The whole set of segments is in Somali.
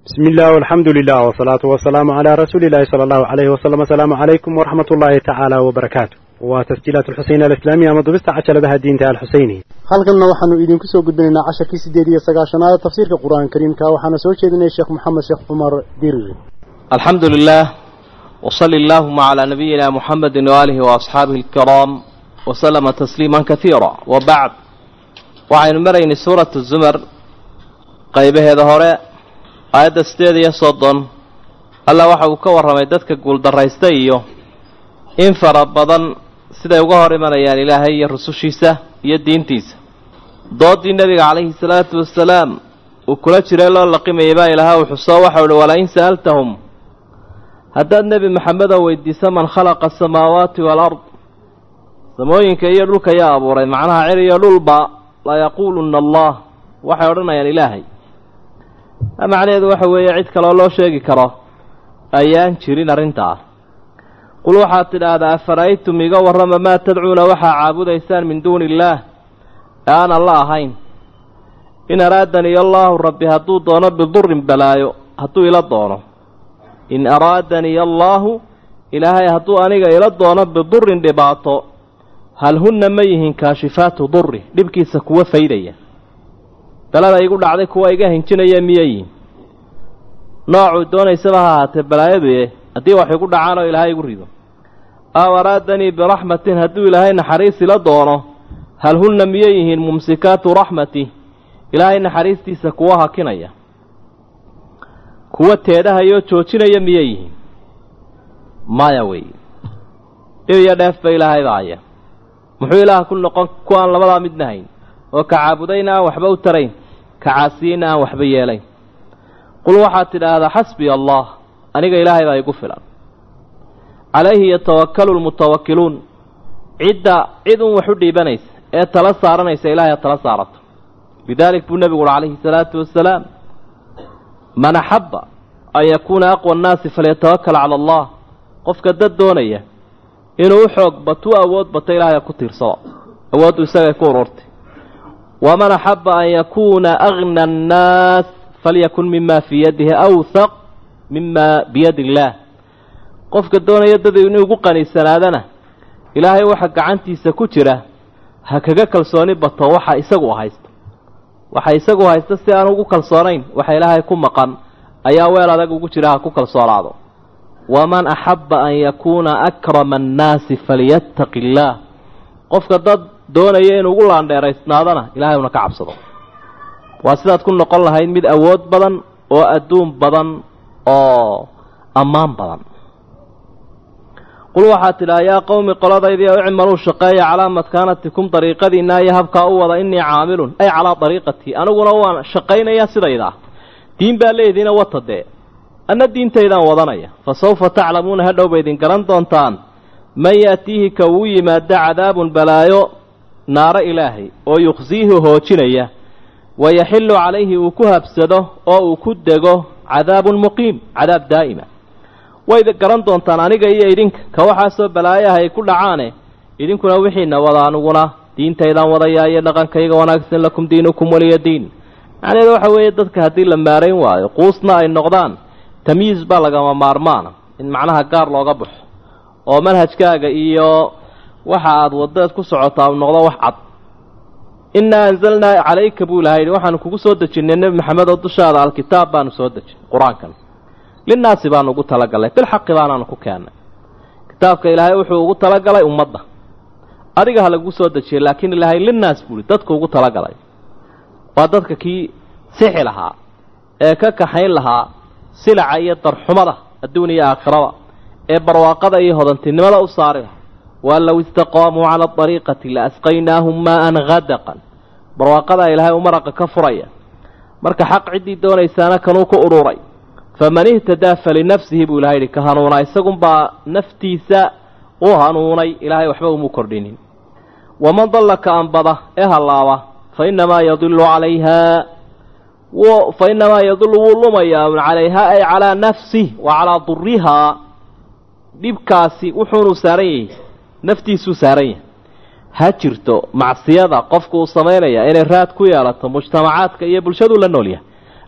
بسم الله والحمد لله والصلاة والسلام على رسول الله صلى الله عليه وسلم السلام عليكم ورحمة الله تعالى وبركاته وتسجيلات الحسين الإسلامية مضبست عشر بها الدين تعالى الحسيني halkanna waxaanu idinku soo gudbinaynaa casharkii sideed iyo sagaashanaad tafsiirka qur-aanka kariimka waxaana soo jeedinaya sheekh maxamed sheekh cumar dirir الحمد لله وصل اللهم على نبينا محمد وآله وأصحابه الكرام وسلم تسليما كثيرا وبعد وعين مرين سورة الزمر قيبه هذا آيات ستيد يصدن الله وحو كور رميدتك قول دريستيو إن فربضا سيدا يقهر من أيان إلهي الرسوشيسة يدين تيسة ضد النبي عليه الصلاة والسلام وكل جرى الله لقيم يبا إلها وحصا وحول ولئن سألتهم haddaad nebi maxamed oo weydiiso man khalaqa asamaawaati waalard samooyinka iyo dhulka yaa abuuray macnaha cir iyo dhulba layaquuluna allah waxay odhanayaan ilaahay macnaheedu waxa weeye cid kaloo loo sheegi karo ayaan jirin arrintaa qul waxaad tidhaahdaa afara'aytum iga warrama maa tadcuuna waxaa caabudaysaan min duuni illaah ee aan alla ahayn in araadani allaahu rabbi hadduu doono bidurin balaayo hadduu ila doono in araadanii allaahu ilaahay hadduu aniga ila doono bidurin dhibaato hal hunna ma yihiin kaashifaatu durri dhibkiisa kuwa faydaya dalada igu dhacday kuwa iga hinjinaya miya yihin noocuu doonaysaba ha ahaatee balaayaduye haddii wax igu dhacaanoo ilaahay igu rido aw araadanii biraxmatin hadduu ilaahay naxariis ila doono hal hunna miyay yihiin mumsikaatu raxmati ilaahay naxariistiisa kuwa hakinaya kuwa teedhahayoo joojinaya miyay yihiin maya wey dhib iyo dheef ba ilaahay baaya muxuu ilaah ku noqon ku aan labadaa midna hayn oo ka caabudayna aan waxba u tarayn ka caasiyeyna aan waxba yeelayn qul waxaad tidhaahdaa xasbiya allah aniga ilaahay baa igu filan calayhi yatawakkalu lmutawakkiluun cidda cid un wax u dhiibanaysa ee tala saaranaysa ilahay ha tala saarato lidaalik buu nebigu uhi calayhi salaatu wasalaam man axabba an yakuuna aqwa annaasi falyatawakal cala allah qofka dad doonaya inuu u xoog batuu awood bato ilaahay ku tiirsado awooddu isagay ku ururtay waman axabba an yakuuna agna annaas falyakun mima fii yadihi awthaq mima biyadi illaah qofka doonaya dad inuu ugu qaniisanaadana ilaahay waxa gacantiisa ku jira ha kaga kalsooni bato waxa isagu haysto waxa isagu haysta si aan ugu kalsoonayn waxa ilaahay ku maqan ayaa weel adag ugu jira ha ku kalsoonaado waman axabba an yakuuna akrama annaasi falyattaqi illaah qofka dad doonaya inuu ugu laandheeraysnaadana ilaahay una ka cabsado waa sidaad ku noqon lahayd mid awood badan oo adduun badan oo ammaan badan qul waxaad tidhaha yaa qowmi qoladaydiio icmaluu shaqeeya calaa matkaanatikum dariiqadiinna iyo habkaa u wada innii caamilun ay calaa dariiqatii aniguna waan shaqaynayaa sidaydaa diin baa leediina wata dee anna diintaydaan wadanaya fa sawfa taclamuuna hadhow ba idin garan doontaan man yaatiihi ka uu yimaado cadaabun balaayo naaro ilaahay oo yukhsiihi hoojinaya wa yaxillu calayhi uu ku habsado oo uu ku dego cadaabun muqiim cadaab daa'ima way garan doontaan aniga iyo idinka ka waxaasoo balaayaha ay ku dhacaane idinkuna wixiina wada aniguna diintaydaan wadayaa iyo dhaqankayga wanaagsan lakum diinukum waliya diin macnaheedu waxa weeye dadka haddii la maarayn waayo quusna ay noqdaan tamyiis baa lagama maarmaana in macnaha gaar looga baxo oo manhajkaaga iyo waxa aada wadaad ku socotaa u noqdo wax cad innaa anzalnaa calayka buu ilahay yidhi waxaanu kugu soo dejinnay nebi maxamed oo dushaada alkitaab baanu soo dejinay qur-aankan linnaasi baanu ugu talagalnay bilxaqi baanaanu ku keennay kitaabka ilaahay wuxuu ugu talagalay ummadda adiga ha lagu soo dejiyay laakiin ilaahay linnaas buuhi dadku ugu talagalay waa dadka kii sixi lahaa ee ka kaxayn lahaa silaca iyo darxumada adduun iyo aakhiraba ee barwaaqada iyo hodantinimada u saari lahaa waan low istaqaamuu cala adariiqati la asqaynaahum maa'an hadaqan barwaaqadaa ilaahay u maraqa ka furaya marka xaq ciddii doonaysaana kanuu ku ururay faman ihtadaa falinafsihi buu ilahay yidhi ka hanuunaa isagunbaa naftiisa u hanuunay ilaahay waxba umu kordhinin waman dalla ka anbada ee hallaaba fa innamaa yadilu calayha fa innamaa yadillu wuu lumayaa calayhaa ay calaa nafsih wa calaa durihaa dhibkaasi wuxuunu saaran yahay naftiisuu saaran yahay ha jirto macsiyada qofku uu samaynaya inay raad ku yeelato mujtamacaadka iyo bulshaduu la nool yahay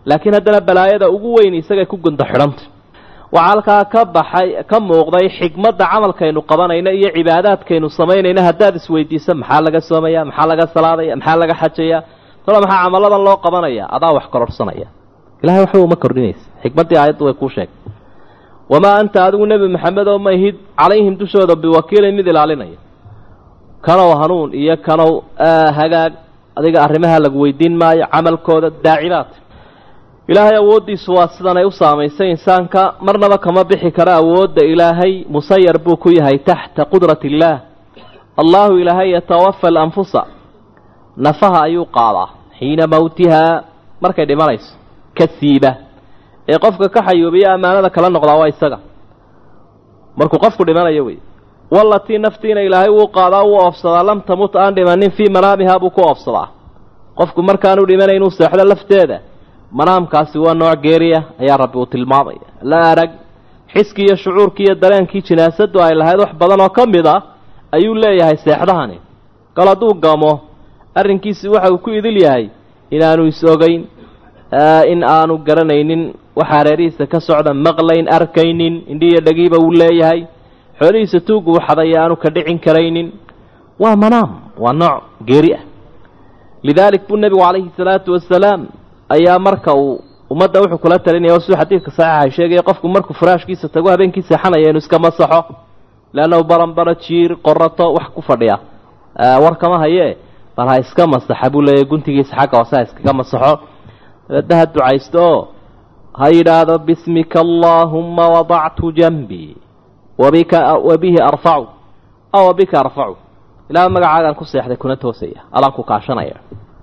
laakiin haddana balaayada ugu weyn isagay ku gunda xidhantay waxaa halkaa ka baxay ka muuqday xikmadda camalkaynu qabanayna iyo cibaadaadkaynu samaynayna haddaad isweydiiso maxaa laga soomaya maxaa laga salaadaya maxaa laga xajaya talo maxaa camalladan loo qabanaya adaa wax kororhsanaya ilahay waxba uma kordhinaysa xikmaddii aayaddu way kuu sheegtay wamaa anta adigu nebi maxamed oo mahid calayhim dushooda biwakiilin mid ilaalinaya kanow hanuun iyo kanow hagaag adiga arrimaha lagu weydiin maayo camalkooda daacibaad ilaahay awooddiisu waa sidanay u saamaysay insaanka marnaba kama bixi karo awoodda ilaahay musayar buu ku yahay taxta qudrati illaah allahu ilaahay yatawafa alanfusa nafaha ayuu qaadaa xiina mawtihaa markay dhimanayso ka siiba ee qofka ka xayuubiya ammaanada kala noqdaa waa isaga markuu qofku dhimanayo wey wallatii naftiina ilaahay wuu qaadaa wuu oofsadaa lam tamut aan dhimanin fii manaamihaa buu ku oofsadaa qofku markaanu dhimanayn inuu seexdo lafteeda manaamkaasi waa nooc geeriya ayaa rabbi uu tilmaamaya la arag xiskii iyo shucuurkii iyo dareenkii jinaasadu ay lahayd wax badan oo ka mid a ayuu leeyahay seexdahani kal hadduu gamo arrinkiisi waxa uu ku idil yahay inaanu is-ogeyn in aanu garanaynin waxaa reerihiisa ka socda maqlayn arkaynin indhiiyo dhagiiba uu leeyahay xoolihiisa tuuggu waxadaya aanu ka dhicin karaynin waa manaam waa nooc geeri ah lidaalik buu nebigu calayhi salaatu wasalaam ayaa marka uu ummadda wuxuu kula talinaya siduu xadiidka saxiixa sheegaya qofku markuu faraashkiisa tago habeenkii seexanaya inuu iska masaxo leannahu baranbara jiir qorato wax ku fadhiya war kama hayee bal ha iska masaxa buu leeyahy guntigiisa xagga hoose ha iskaga masaxo dabeedna ha ducaysto oo ha yidhaahdo bismika allaahumma wadactu janbii wabika wabihi arfacu aw wabika arfacu ilaa magacaagaan ku seexday kuna toosaya adaan ku kaashanaya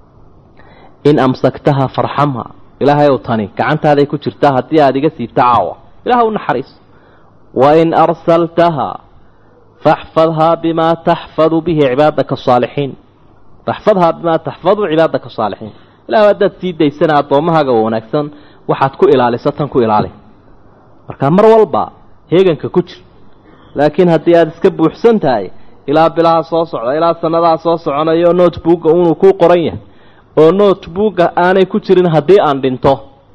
in amsaktaha farxamha ilaahay ow tani gacantaaday ku jirtaa haddii aada iga siibta caawa ilaah u naxariis wa in arsaltaha faxfadhaa bimaa taxfadu bihi cibaadaka asaalixiin faxfadhaa bimaa taxfadu cibaadaka asaalixiin ilah haddaad sii daysana addoommahaaga wanaagsan waxaad ku ilaaliso tan ku ilaali marka mar walba heeganka ku jir laakiin haddii aada iska buuxsan tahay ilaa bilaha soo socda ilaa sanadaha soo soconayo notebookga unuu kuu qoran yahay oo notebookga aanay ku jirin haddii aan dhinto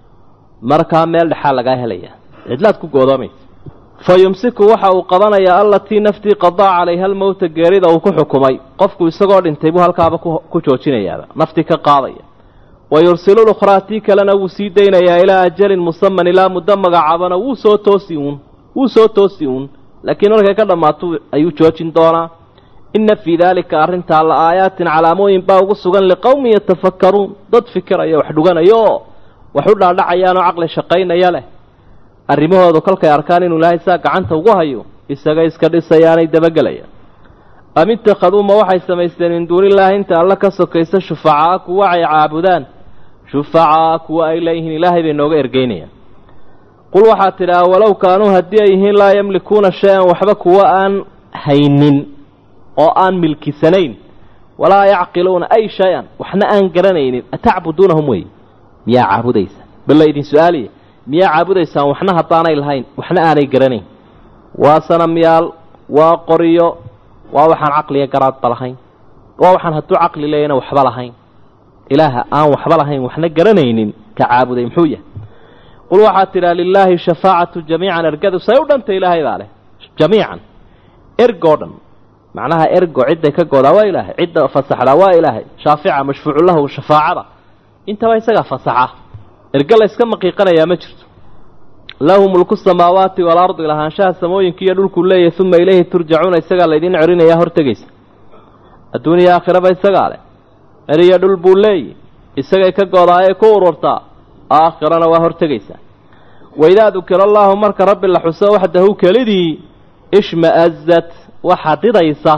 markaa meel dhexaa lagaa helaya cidlaad ku goodoomaysa fa yumsiku waxa uu qabanayaa allatii naftii qadaa calayha almowta geerida uu ku xukumay qofku isagoo dhintay buu halkaaba ku joojinayaaba naftii ka qaadaya wa yursilu lukhraa tii kalena wuu sii daynayaa ilaa ajalin musaman ilaa muddo magacaabana wuu soo toosi uun wuu soo toosi uun laakiin markay ka dhammaato ayuu joojin doonaa inna fii daalika arrintaa la aayaatin calaamooyin baa ugu sugan liqowmin yatafakkaruun dad fikiraya wax dhuganaya oo wax u dhaadhacayaanoo caqli shaqaynaya leh arrimahoodu kolkay arkaan inuu ilaahay saa gacanta ugu hayo isaga iska dhisayaanay dabagelayaan am ittakhaduu ma waxay samaysteen min duunillaahi inta alla ka sokaysa shufacaa kuwa ay caabudaan shufacaa kuwa ay leeyihiin ilaahay bay nooga ergeynayaan qul waxaad tidhaha walow kaanuu haddii ay yihiin laa yamlikuuna shay-an waxba kuwa aan haynin oo aan milkisanayn walaa yacqiluuna ay shay-an waxna aan garanaynin atacbuduunahum wey miyaa caabudaysaan balla idin su-aaliya miyaa caabudaysaan waxna haddaanay lahayn waxna aanay garanayn waa sanamyaal waa qoriyo waa waxaan caqliga garaadba lahayn waa waxaan hadduu caqli leeyana waxba lahayn ilaaha aan waxba lahayn waxna garanaynin ka caabuday muxuu yahay qul waxaad tidhaha lilaahi shafaacatu jamiican ergadu say u dhantay ilaahay baa leh jamiican ergoo dhan macnaha ergo cidday ka goodaa waa ilaahay cidda fasaxdaa waa ilaahay shaafica mashfuucu lahu shafaacada intaba isagaa fasaxa erge la yska maqiiqanayaa ma jirto lahu mulku samaawaati waalardi lahaanshaha samooyinka iyo dhulkuu leeyahy uma ilayhi turjacuuna isagaa laydin cerinayaa hortegaysa adduuniya aakhiraba isagaa leh eriyo dhul buu leeyahy isagay ka goodaayay ku ururtaa aakhirana waa hortegaysaa waidaa dukira allaahu marka rabbi la xuso waxdahu kelidii ishma'azat waxaa didaysa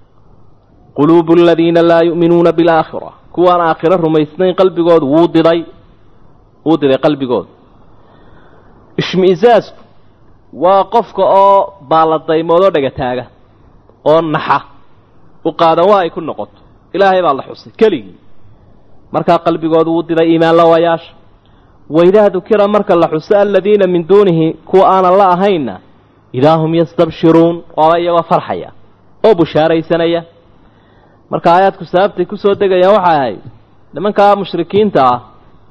quluubu aladiina laa yu'minuuna bilaakhira kuwaan aakhiro rumaysnayn qalbigoodu wuu diday wuu diday qalbigoodu ishmi'saasku waa qofka oo baaladaymoodoo dhagataaga oo naxa u qaadan waa ay ku noqoto ilaahay baa la xusay keligii markaa qalbigoodu wuu diday iimaan lawayaasha waidaa dukira marka la xuso aladiina min duunihi kuwa aanan la ahaynna idaa hum yastabshiruun waaba iyagoo farxaya oo bushaaraysanaya marka aayaadku sababtay kusoo degayaan waxay ahayd nimankaa mushrikiinta ah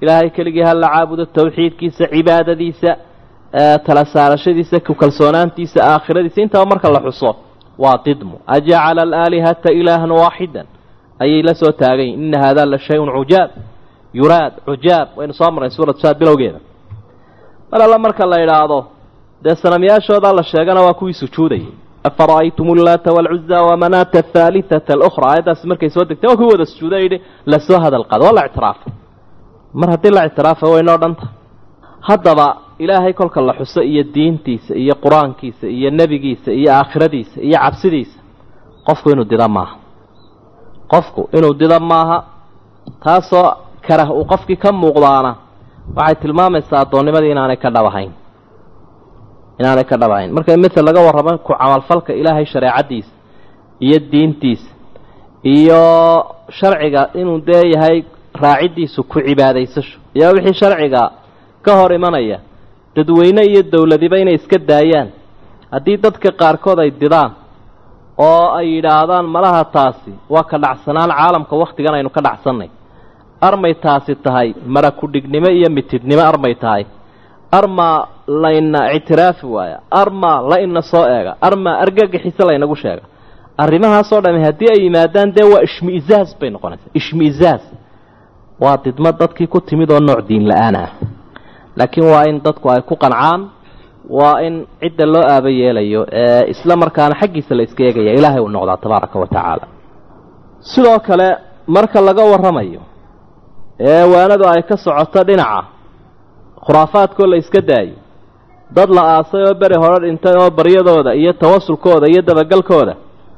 ilaahay keligii ha la caabudo tawxiidkiisa cibaadadiisa tala saarashadiisa ku kalsoonaantiisa aakhiradiisa intaba marka la xuso waa didmu ajacala alaalihata ilaahan waaxidan ayay la soo taagayin ina haadaa la shay-un cujaab yuraad cujaab waynu soo marnay suuratu saad bilowgeeda mar alla marka la idhaahdo dee sanamyaashoodaa la sheegana waa kuwii sujuudayay afara'aytum ullaata waalcuza wamanaata athaalithata alukhra aayaddaasi markay soo degtay waa kuwii wada sujuuda yidhi lasoo hadal qaado waa la ictiraafay mar haddii la ictiraafa waynoo dhanta haddaba ilaahay kolka la xuso iyo diintiisa iyo qur-aankiisa iyo nebigiisa iyo aakhiradiisa iyo cabsidiisa qofku inuu dida maaha qofku inuu dida maaha taasoo karah uu qofkii ka muuqdaana waxay tilmaamaysaa addoonnimadii inaanay ka dhabahayn inaanay ka dhabahayn marka masel laga warramo ku camalfalka ilaahay shareecaddiisa iyo diintiisa iyo sharciga inuu dee yahay raaciddiisu ku cibaadaysasho iyo wixii sharciga ka hor imanaya dadweyne iyo dowladiba inay iska daayaan haddii dadka qaarkood ay didaan oo ay yidhaahdaan malaha taasi waa ka dhacsanaan caalamka wakhtigan aynu ka dhacsannay armay taasi tahay mara ku-dhignimo iyo mitidnimo armay tahay armaa layna ictiraafi waaya armaa la ina soo eega armaa argagaxiise laynagu sheega arrimahaasoo dhami haddii ay yimaadaan dee waa ishmi-izaaz bay noqonaysaa ishmi-izaaz waa didmo dadkii ku timid oo nooc diin la-aan ah laakiin waa in dadku ay ku qancaan waa in cidda loo aaba yeelayo ee isla markaana xaggiisa la iska eegaya ilaahay uu noqdaa tabaaraka wa tacaala sidoo kale marka laga warramayo ee waanadu ay ka socoto dhinaca khuraafaadkoo la iska daayo dad la aasay oo beri hore dhintay oo baryadooda iyo tawasulkooda iyo dabagalkooda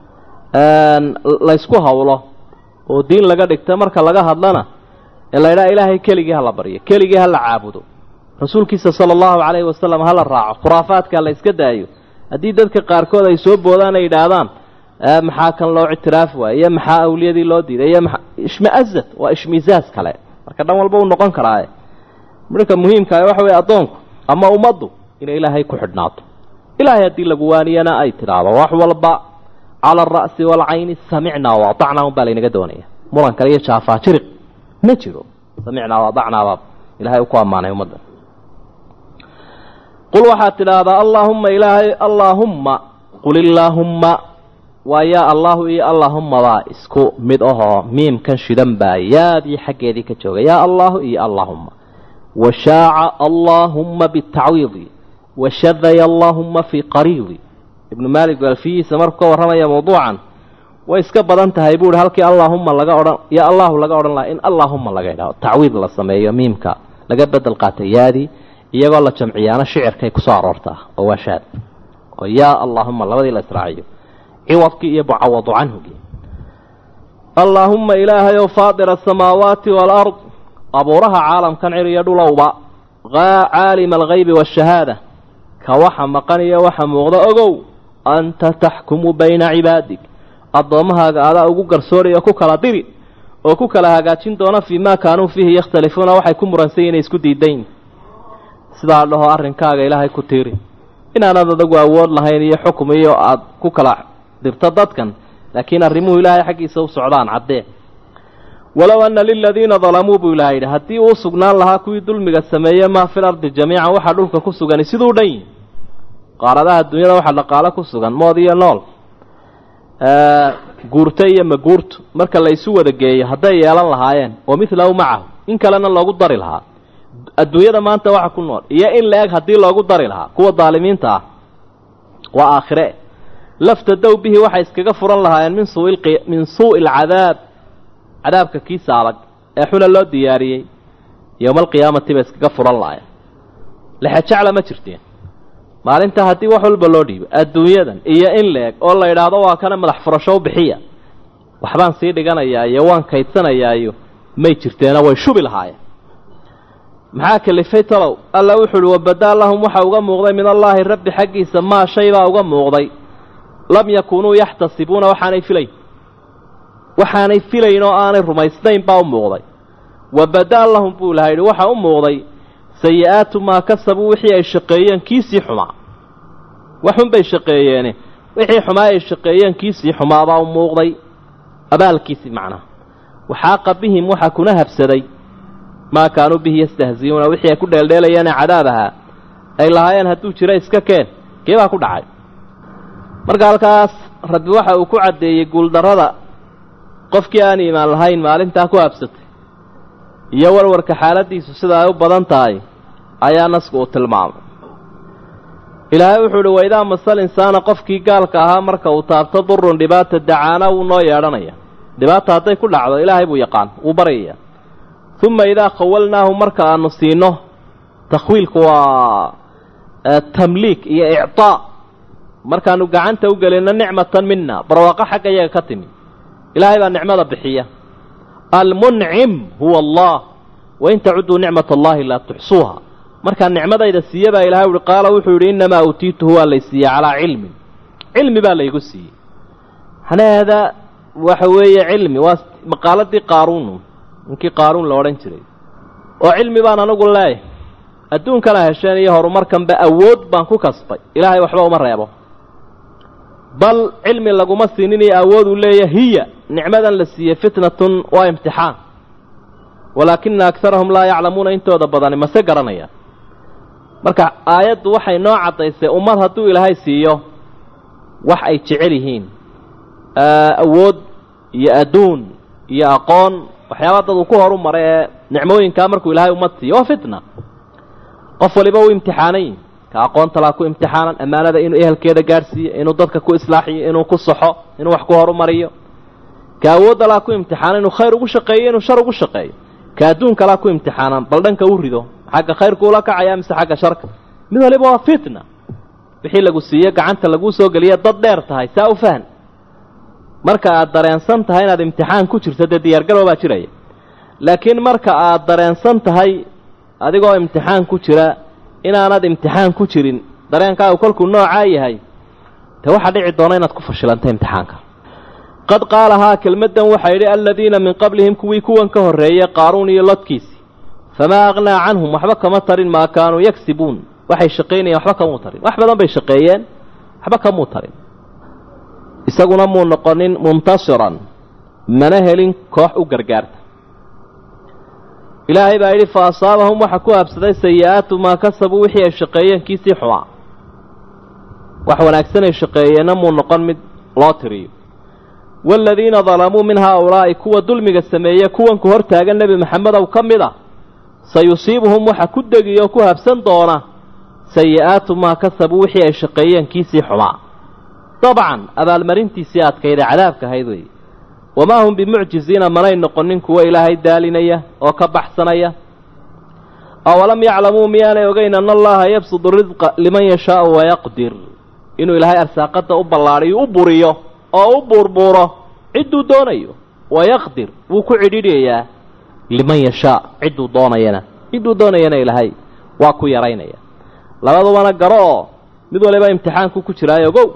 laysku hawlo oo diin laga dhigta marka laga hadlana ee la ydhaha ilaahay keligii hala baryo keligii hala caabudo rasuulkiisa sala allahu calayhi wasalam hala raaco khuraafaadka la iska daayo haddii dadka qaarkood ay soo boodaan ay yidhaahdaan maxaa kan loo ictiraafi waaya iyo maxaa awliyadii loo diiday iyo maa ishmaazad waa ishmiizaaz kale marka dhan walba uu noqon karaaye marka muhiimkaa waxa weye addoonku ama ummaddu inay ilaahay ku xidhnaato ilaahay haddii lagu waaniyana ay tidhaahdo wax walba cala alra'si waalcayni samicnaa waadacnaa un baa laynaga doonaya muran kale iyo jaafaajiriq ma jiro samicnaa waadacnaabaa ilahay uu ku ammaanay ummadda qul waxaad tidhaahdaa allaahumma ilaahay allaahumma qul illaahumma waa yaa allaahu iyo allaahummadaa isku mid ahoo miimkan shidan baa yaadii xaggeedii ka jooga yaa allaahu iyo allaahumma washaaca allaahumma bitacwiidi washadaya allaahumma fii qariidi ibnu maalik alfiyihiisa markuu ka warramaya mawduucan way iska badan tahay buu ihi halkii allaahumma laga odhan ya allaahu laga odhan lahaa in allaahumma laga idhaho tacwiid la sameeyo miimka laga bedel qaatay yaadii iyagoo la jamciyaana shicirkay kusoo aroortaa oo waa shaad oo yaa allaahumma labadii la israaciyo ciwadkii iyo mucawadu canhugii allaahumma ilaahayow faadira asamaawaati waalard abuuraha caalamkan cir iyo dhulowba caalima algaybi waashahaada ka waxa maqan iyo waxa muuqda ogow anta taxkumu bayna cibaadig addoommahaaga adaa ugu garsooraya ku kala diri oo ku kala hagaajin doona fii maa kaanuu fiihi yakhtalifuuna waxay ku muransan inay isku diidayn sidaa dhaho arrinkaaga ilaahay ku tiiri inaanad adagu awood lahayn iyo xukum iyo aada ku kala dirto dadkan laakiin arrimuhu ilaahay xaggiisa u socdaan caddee walow anna liladiina dalamuu buu ilahay yidhi haddii uu sugnaan lahaa kuwii dulmiga sameeye maa fil ardi jamiican waxaa dhulka ku sugani siduu dhan yihi qaaradaha dunyada waxaa dhaqaalo ku sugan mood iyo nool guurto iyo maguurto marka la isu wada geeyo hadday yeelan lahaayeen oo midlahu macahu in kalena loogu dari lahaa adduunyada maanta waxa ku nool iyo in la-eg haddii loogu dari lahaa kuwa daalimiinta ah waa aakhire laftadow bihi waxay iskaga furan lahaayeen min suu min suu'i alcadaab cadaabka kiisa adag ee xuna loo diyaariyey yowma alqiyaamati bay iskaga furan lahaayeen lexejecla ma jirteen maalintaa haddii wax walba loo dhiibo adduunyadan iyo in la-eg oo la yidhaahdo waa kana madax furasho u bixiya waxbaan sii dhiganayaa iyo waan kaydsanayaa iyo may jirteena way shubi lahaayeen maxaa kalifay talow alla wuxu uhi wabadaa lahum waxa uga muuqday min allaahi rabbi xaggiisa maa shay baa uga muuqday lam yakuunuu yaxtasibuuna waxaanay filayn waxaanay filayn oo aanay rumaysnayn baa u muuqday wabadaa lahum buu ilaha yidhi waxa u muuqday sayi-aatu maa kasabuu wixii ay shaqeeyeen kiisii xumaa waxun bay shaqeeyeene wixii xumaa ay shaqeeyeen kiisii xumaabaa u muuqday abaalkiisii macnaha waxaaqa bihim waxaa kuna habsaday maa kaanuu bihi yastahziyuuna wixii ay ku dheeldheelayaane cadaab ahaa ay lahaayeen hadduu jiro iska keen kee baa ku dhacay marka halkaas rabbi waxa uu ku caddeeyey guuldarrada qofkii aan iimaan lahayn maalintaa ku habsatay iyo warwarka xaaladdiisu sida ay u badan tahay ayaa nasku uu tilmaamay ilaahay wuxuu uhi waidaa masal insaana qofkii gaalka ahaa marka uu taabto durun dhibaata dacaana wuu noo yeedhanaya dhibaata hadday ku dhacdo ilaahay buu yaqaan wuu baryaya uma idaa khawalnaahu marka aanu siino takhwiilku waa tamliik iyo ictaa markaanu gacanta u gelinno nicmatan mina barwaaqo xagga iyaga ka timi ilaahay baa nicmada bixiya almuncim huwa allah wain tacuduu nicmat allahi laa tuxsuuha markaa nicmadayda siiye baa ilahay uhi qaala wuxuu yidhi innamaa uutiituhu waa lay siiyey calaa cilmin cilmi baa laygu siiyey macnaheeda waxa weeye cilmi waa maqaaladii qaaruunu ninkii qaaruun la odhan jiray oo cilmi baan anigu leeyahay adduunkana hesheen iyo horumarkanba awood baan ku kasbay ilaahay waxba uma reebo bal cilmi laguma siinin iyo awood uu leeya hiya nicmadan la siiyey fitnatun waa imtixaan walaakina akarahum laa yaclamuuna intooda badani mase garanayaan marka aayaddu waxay noo caddaysay ummad hadduu ilaahay siiyo wax ay jecel yihiin awood iyo adduun iyo aqoon waxyaaba dad uu ku horu maray ee nicmooyinkaa markuu ilaahay ummad siiyo waa fitna qof waliba uu imtixaanay ka aqoonta laa ku imtixaanan ammaanada inuu ehelkeeda gaadhsiiyo inuu dadka ku islaaxiyo inuu ku saxo inuu wax ku horumariyo ka awoodda laa ku imtixaanan inuu khayr ugu shaqeeyo inuu shar ugu shaqeeyo ka adduunka laa ku imtixaanan bal dhanka u rido xagga khayrku ula kacaya mise xagga sharka mid waliba waa fitna wixii lagu siiye gacanta laguu soo geliya dad dheer tahay saa u fahan marka aad dareensan tahay inaad imtixaan ku jirto dee diyaargarow baa jiraya laakiin marka aad dareensan tahay adigoo imtixaan ku jira inaanad imtixaan ku jirin dareenkaagu kolkuu noocaa yahay dee waxaa dhici doona inaad ku fashilanta imtixaanka qad qaalahaa kelmaddan waxaa yidhi aladiina min qablihim kuwii kuwan ka horreeyey qaaruun iyo lodkiisi famaa aqnaa canhum waxba kama tarin maa kaanuu yagsibuun waxay shaqaynayeen waxba kamuu tarin wax badan bay shaqeeyeen waxba kamuu tarin isaguna muu noqonin muntasiran mana helin koox u gargaarta ilaahay baa yidhi fa asaabahum waxa ku habsaday sayi-aatu maa kasabuu wixii ay shaqeeyeen kiisii xumaa wax wanaagsan ay shaqeeyeenna muu noqon mid loo tiriyo waaladiina dalamuu min haa-ulaa'i kuwa dulmiga sameeye kuwanku hor taagan nebi maxamedow ka mid a sayusiibuhum waxa ku degi oo ku habsan doona sayi-aatu maa kasabuu wixii ay shaqeeyeen kiisii xumaa dabcan abaalmarintiisii adkayda cadaabka ahayd weeye wamaa hum bimucjiziina manay noqonin kuwo ilaahay daalinaya oo ka baxsanaya awalam yaclamuu miyaanay ogeyn ana allaha yabsudu risqa liman yashaau wayaqdir inuu ilaahay arsaaqadda u ballaadhiyo u buriyo oo u buurbuuro cidduu doonayo wayaqdir wuu ku cidhiidhayaa liman yashaa cidduu doonayana cidduu doonayana ilaahay waa ku yaraynaya labadubana garo oo mid waliba imtixaanku ku jiraayo ogow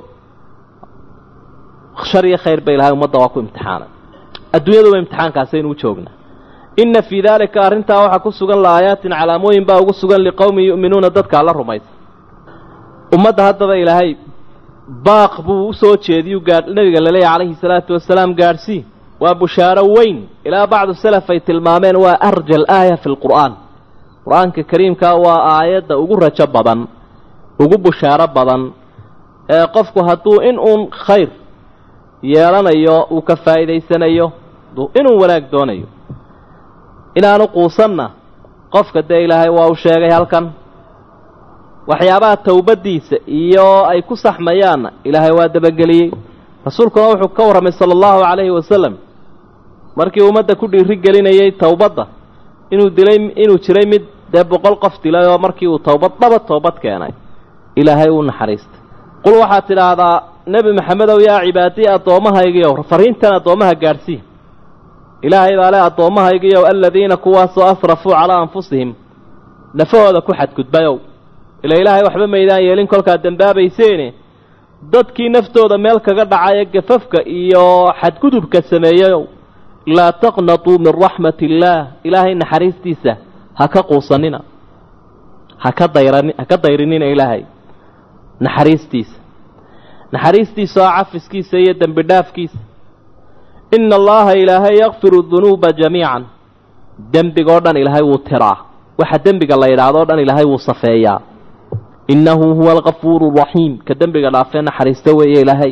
shar iyo khayr ba ilahay ummadda waa ku imtixaanay adduunyaduba imtixaankaasaynu u joognaa inna fii daalika arrintaa waxaa ku sugan la-aayaatin calaamooyin baa ugu sugan liqowmin yu'minuuna dadka alla rumaysa ummadda haddaba ilaahay baaq buu usoo jeediyuu gaa nabiga laleeyahy calayhi salaatu wasalaam gaadhsii waa bushaaro weyn ilaa bacdu salaf ay tilmaameen waa arja alaaya fi lqur'aan qur-aanka kariimkaa waa aayadda ugu rajo badan ugu bushaaro badan ee qofku hadduu in uun khayr yeelanayo uu ka faa'iidaysanayo inuu wanaag doonayo inaanu quusanna qofka dee ilaahay waa u sheegay halkan waxyaabaha towbaddiisa iyo ay ku saxmayaanna ilaahay waa dabageliyey rasuulkuna wuxuu ka warramay sala allahu calayhi wasalam markii ummadda ku dhiiri gelinayay towbadda inuu dilay inuu jiray mid dee boqol qof dilay oo markii uu towbad dhaba toobad keenay ilaahay uu naxariistay qul waxaad tidhaahdaa nebi maxamedow yaa cibaadii addoommahaygiiow fariintan addoommaha gaadhsii ilaahay baa le addoommahaygiiow aladiina kuwaasoo asrafuu calaa anfusihim nafahooda ku xadgudbayow ila ilaahay waxba maydaan yeelin kolkaad dembaabayseene dadkii naftooda meel kaga dhacay ee gafafka iyo xadgudubka sameeyeyow laa taqnatuu min raxmati illaah ilaahay naxariistiisa ha ka quusanina haka dayran ha ka dayrinina ilaahay naxariistiisa naxariistiisa oo cafiskiisa iyo dembi dhaafkiisa ina allaha ilaahay yakfiru dunuuba jamiican dembigoo dhan ilaahay wuu tiraa waxa dembiga la yidhaahdo o dhan ilaahay wuu safeeyaa innahu huwa alkafuuru raxiim ka dembiga dhaafee naxariista weeye ilaahay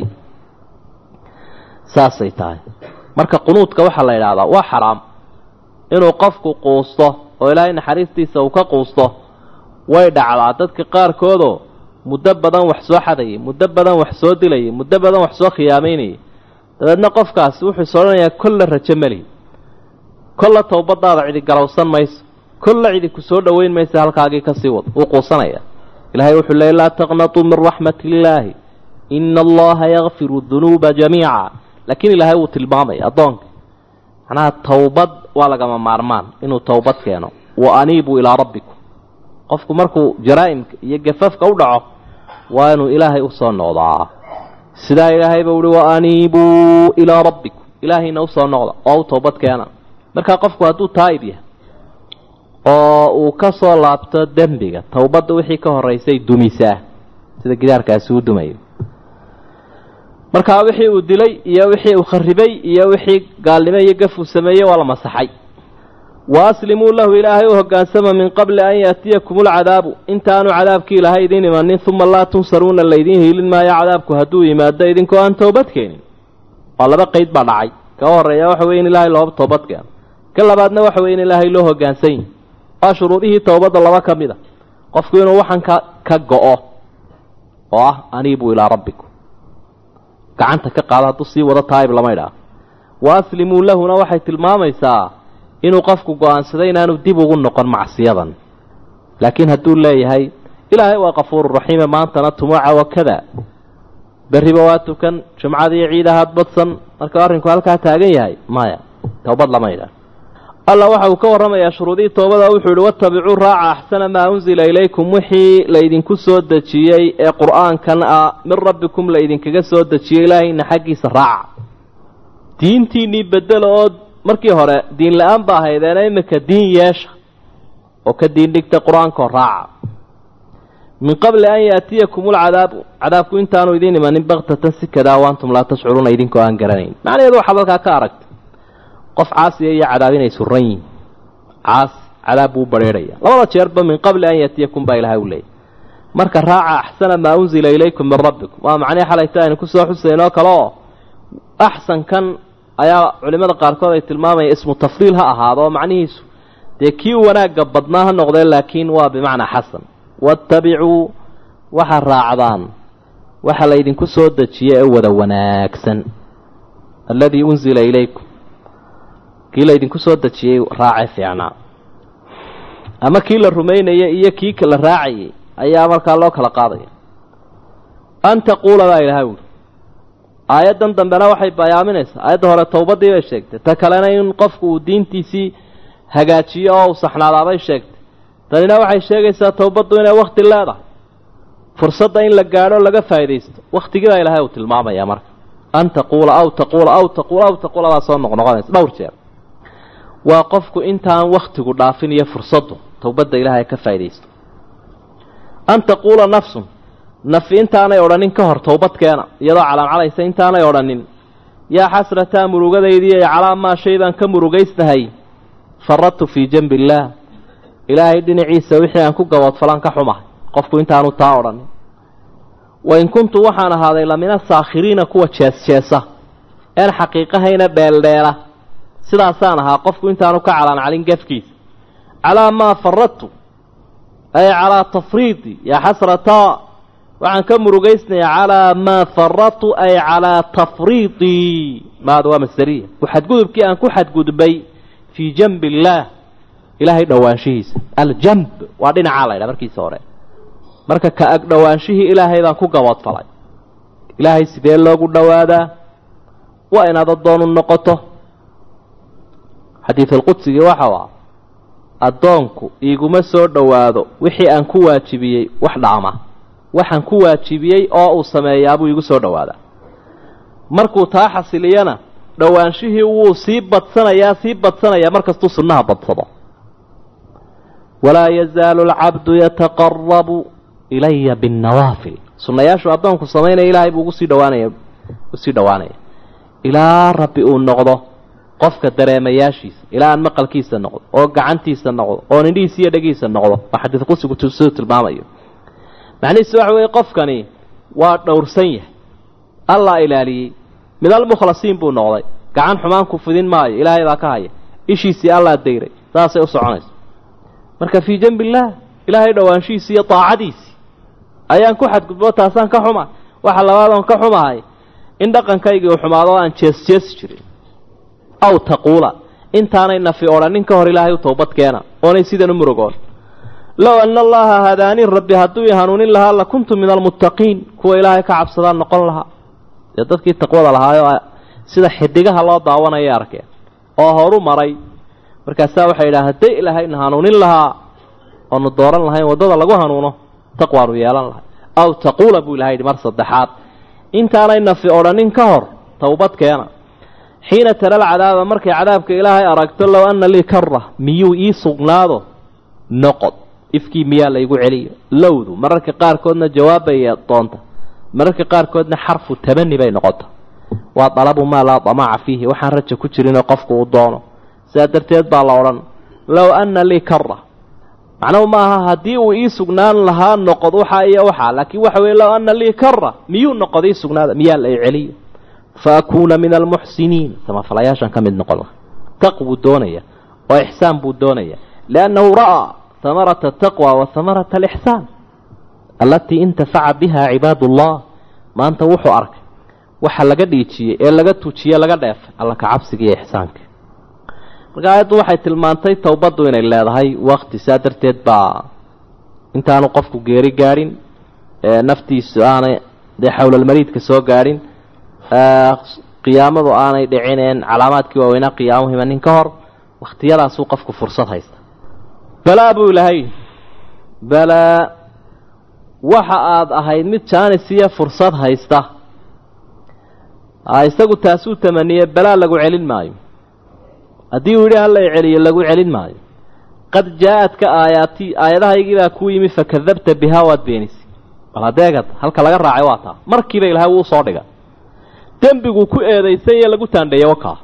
saasay tahay marka qunuudka waxaa la yidhaahdaa waa xaraam inuu qofku quusto oo ilaahay naxariistiisa uu ka quusto way dhacdaa dadka qaarkoodoo muddo badan wax soo xadayay muddo badan wax soo dilayay muddo badan wax soo khiyaamaynayay dabeedna qofkaasi wuxuu is odhanayaa kolla rajo meli kolla towbadaada cidi garowsan mayso kolla cidi ku soo dhoweyn maysa halkaagii kasii wad wuu quusanaya ilahay wuxuu leey laa taqnatuu min raxmat illaahi ina allaha yakfiru dunuuba jamiica laakiin ilaahay wuu tilmaamaya addoonka macnaha towbad waa lagama maarmaan inuu towbad keeno wa aniibuu ilaa rabbikum qofku markuu jaraa'imka iyo gafafka u dhaco waa inuu ilaahay usoo noqdaa sidaa ilaahayba uhi wa aniibuu ilaa rabbikum ilaahayna usoo noqda oo u toobad keena markaa qofku hadduu taa'ib yahay oo uu ka soo laabto dembiga towbadda wixii ka horraysay dumisaa sida gidaarkaasi u dumayo markaa wixii uu dilay iyo wixii uu kharibay iyo wixii gaalnimo iyo gaf uu sameeyey waa la masaxay wa aslimuu lahu ilaahay u hoggaansama min qabli an yaatiyakum ulcadaabu intaanu cadaabkii ilaahay idiin imanin uma laa tunsaruuna laydiin hiilin maayo cadaabku hadduu yimaado idinkoo aan toobad keenin waa laba qeyd baa dhacay ka horreeya waxa weye in ilaahay looba toobad keeno ka labaadna waxa weye in ilaahay loo hoggaansan yahi waa shuruudihii towbadda laba ka mid a qofku inuu waxan ka ka go-o oo ah aniibuu ilaa rabbikum gacanta ka qaado hadduu sii wado taayib lama idhaah wa aslimuu lahuna waxay tilmaamaysaa inuu qofku go-aansaday inaanu dib ugu noqon macsiyadan laakiin hadduu leeyahay ilaahay waa kafuuru raxiime maantana tumuuca wakada berriba waa tukan jumcadiiyo ciidahaad badsan marka arrinku halkaa taagan yahay maya towbad lama idhaah allah waxa uu ka warramayaa shuruudihii toobada wuxuu yihi watabicuu raaca axsana maa unzila ilaykum wixii laydinku soo dejiyey ee qur-aankan ah min rabbikum laydinkaga soo dejiyey ilaahayna xaggiisa raaca diintiinnii bedelo oo markii hore diin la-aan ba ahaydeena imika diin yeesha oo ka diin dhigta qur-aankao raaca min qabli an yaatiyakum ulcadaabu cadaabku intaanu idiin imanin baktatan si kadaa waantum laa tashcuruuna idinkoo aan garanayn macnaheedu waxaad halkaa ka aragta qof caasiya iyo cadaab inay suran yihin caas cadaab buu bareerhaya labada jeerba min qabli an yaatiyakum baa ilahay u leeyay marka raaca axsana maa unzila ilaykum min rabbikum waa macnihii xalayta aynu kusoo xusaynoo kale oo axsankan ayaa culimada qaarkood ay tilmaamayaan ismu tafdiil ha ahaado oo macnihiisu dee kii wanaagga badnaa ha noqdee laakiin waa bimacnaa xasan waattabicuu waxaad raacdaan waxa laydinku soo dejiyey ee wada wanaagsan alladii unzila ilaykum kii laydinku soo dejiyey raace fiicnaa ama kii la rumaynayay iyo kii la raacayay ayaa markaa loo kala qaadaya an taquula baa ilahay wuli aayaddan dambena waxay bayaaminaysaa aayadda hore towbaddii bay sheegtay ta kalena in qofku uu diintiisii hagaajiyo oo uu saxnaadaabay sheegtay tanina waxay sheegaysaa towbaddu inay wakti leedahay fursadda in la gaadho laga faa'iidaysto wakhtigii baa ilahay uu tilmaamaya marka an taquula aw taquula aw taquula aw taquula baa soo noqnoqonaysa dhowr jeer waa qofku intaan wakhtigu dhaafin iyo fursaddu towbadda ilaahay ka faa'iidaysto an taquula nafsun nafi intaanay odhanin ka hor towbadkeena iyadoo calaamcalaysa intaanay odhanin yaa xasrataa murugadaydiiy calaa maa shay baan ka murugaysnahay faradtu fii janbi illaah ilaahay dhinaciisa wixii aan ku gaboodfalaan ka xumahay qofku intaanu taa odhanin wain kuntu waxaan ahaaday lamina saakhiriina kuwa jees-jeesa een xaqiiqahayna dheeldheela sidaasaan ahaa qofku intaanu ka calaancalin gafkiisa calaa maa faradtu ay calaa tafriidi yaa xasrataa waxaan ka murugaysnayaa calaa maa faradtu ay calaa tafriidii maada waa masderiya xadgudubkii aan ku xadgudbay fii janbi illaah ilaahay dhowaanshihiisa aljamb waa dhinacaa la ydhaha markiisa hore marka ka ag dhowaanshihii ilaahay baan ku gaboodfalay ilaahay sidee loogu dhowaadaa waa inaad addoonu noqoto xadiidulqudsigii waxau ah addoonku iiguma soo dhowaado wixii aan ku waajibiyey wax dhaama waxaan ku waajibiyey oo uu sameeyaabuu iigu soo dhowaadaa markuu taa xasiliyana dhowaanshihii wuu sii badsanayaa sii badsanayaa markastuu sunnaha badsado walaa yazaalu alcabdu yataqarabu ilaya binnawaafil sunnayaashu addoonku samaynaya ilaahay buu ugu sii dhawaanaya usii dhowaanaya ilaa rabbi uu noqdo qofka dareemayaashiisa ilaa aan maqalkiisa noqdo oo gacantiisa noqdo oo nindhihiisa iyo dhegiisa noqdo waa xadiid qusigu siduu tilmaamayo macnihiisu waxa weeye qofkani waa dhowrsan yahay allaa ilaaliyey mid almukhlasiin buu noqday gacan xumaan ku fidin maayo ilaahay baa ka haya ishiisii allaa dayray saasay u soconaysa marka fii janbi illaah ilaahay dhowaanshihiisi iyo daacadiisii ayaan ku xadgudbo taasaan ka xuma waxa labaadoon ka xumahay in dhaqankaygii uu xumaado o aan jees jeesi jirin aw taquula intaanay nafi odhanin ka hor ilaahay u toobad keena oonay sidan u murugoon low ana allaha hadaaniin rabbi hadduu i hanuunin lahaa la kuntu min almuttaqiin kuwa ilaahay ka cabsadaan noqon lahaa dee dadkii taqwada lahaayoo sida xidigaha loo daawanaya arkeen oo horu maray markaasaa waxay yidhaha hadday ilaahayna hanuunin lahaa oonu dooran lahayn waddada lagu hanuuno taqwaanu yeelan lahay aw taquula buu ilahay yidhi mar saddexaad intaanay nafi odhanin ka hor towbad keena xiina tara alcadaaba markay cadaabka ilaahay aragto low anna lii kara miyuu ii sugnaado noqod ifkii miyaa laygu celiyo lowdu mararka qaarkoodna jawaabbay doonta mararka qaarkoodna xarfu tabani bay noqota waa dalabu maa laa damaca fiihi waxaan raja ku jirinoo qofku uu doono sidaa darteed baa la odhan low anna lii kara macnuhu ma aha haddii uu ii sugnaan lahaa noqod waxaa iyo waxaa laakiin waxa weye low anna lii kara miyuu noqod ii sugnaada miyaa la i celiyo fa akuuna min almuxsiniin samafalayaashan ka mid noqon laha taq buu doonaya oo ixsaan buu doonaya liannahu ra'aa hamarata ataqwa wa hamarata alixsaan allatii intafaca biha cibaad ullah maanta wuxuu arkay waxa laga dhiijiyey ee laga tujiye laga dheefay alla ka cabsiga iyo ixsaanka marka aayaddu waxay tilmaantay towbaddu inay leedahay wakti saa darteed baa intaanu qofku geeri gaadhin naftiisu aanay dee xowlalmariidka soo gaadhin qiyaamadu aanay dhicineen calaamaadkii waaweynaa qiyaamuhu imanin ka hor wakhtiyadaasuu qofku fursad haysta balaa buu ilahay balaa waxa aad ahayd mid jaanis iyo fursad haysta isagu taasuu tamaniye balaa lagu celin maayo haddii uu yidhi hala celiyo lagu celin maayo qad jaa-adka aayaati aayadahaygiibaa kuu yimi fakadabta bihaa waad beenisay bal hadeegad halka laga raacay waa taa markiiba ilahay wuu soo dhiga dembiguu ku eedaysan iyo lagu taandheeye wakaa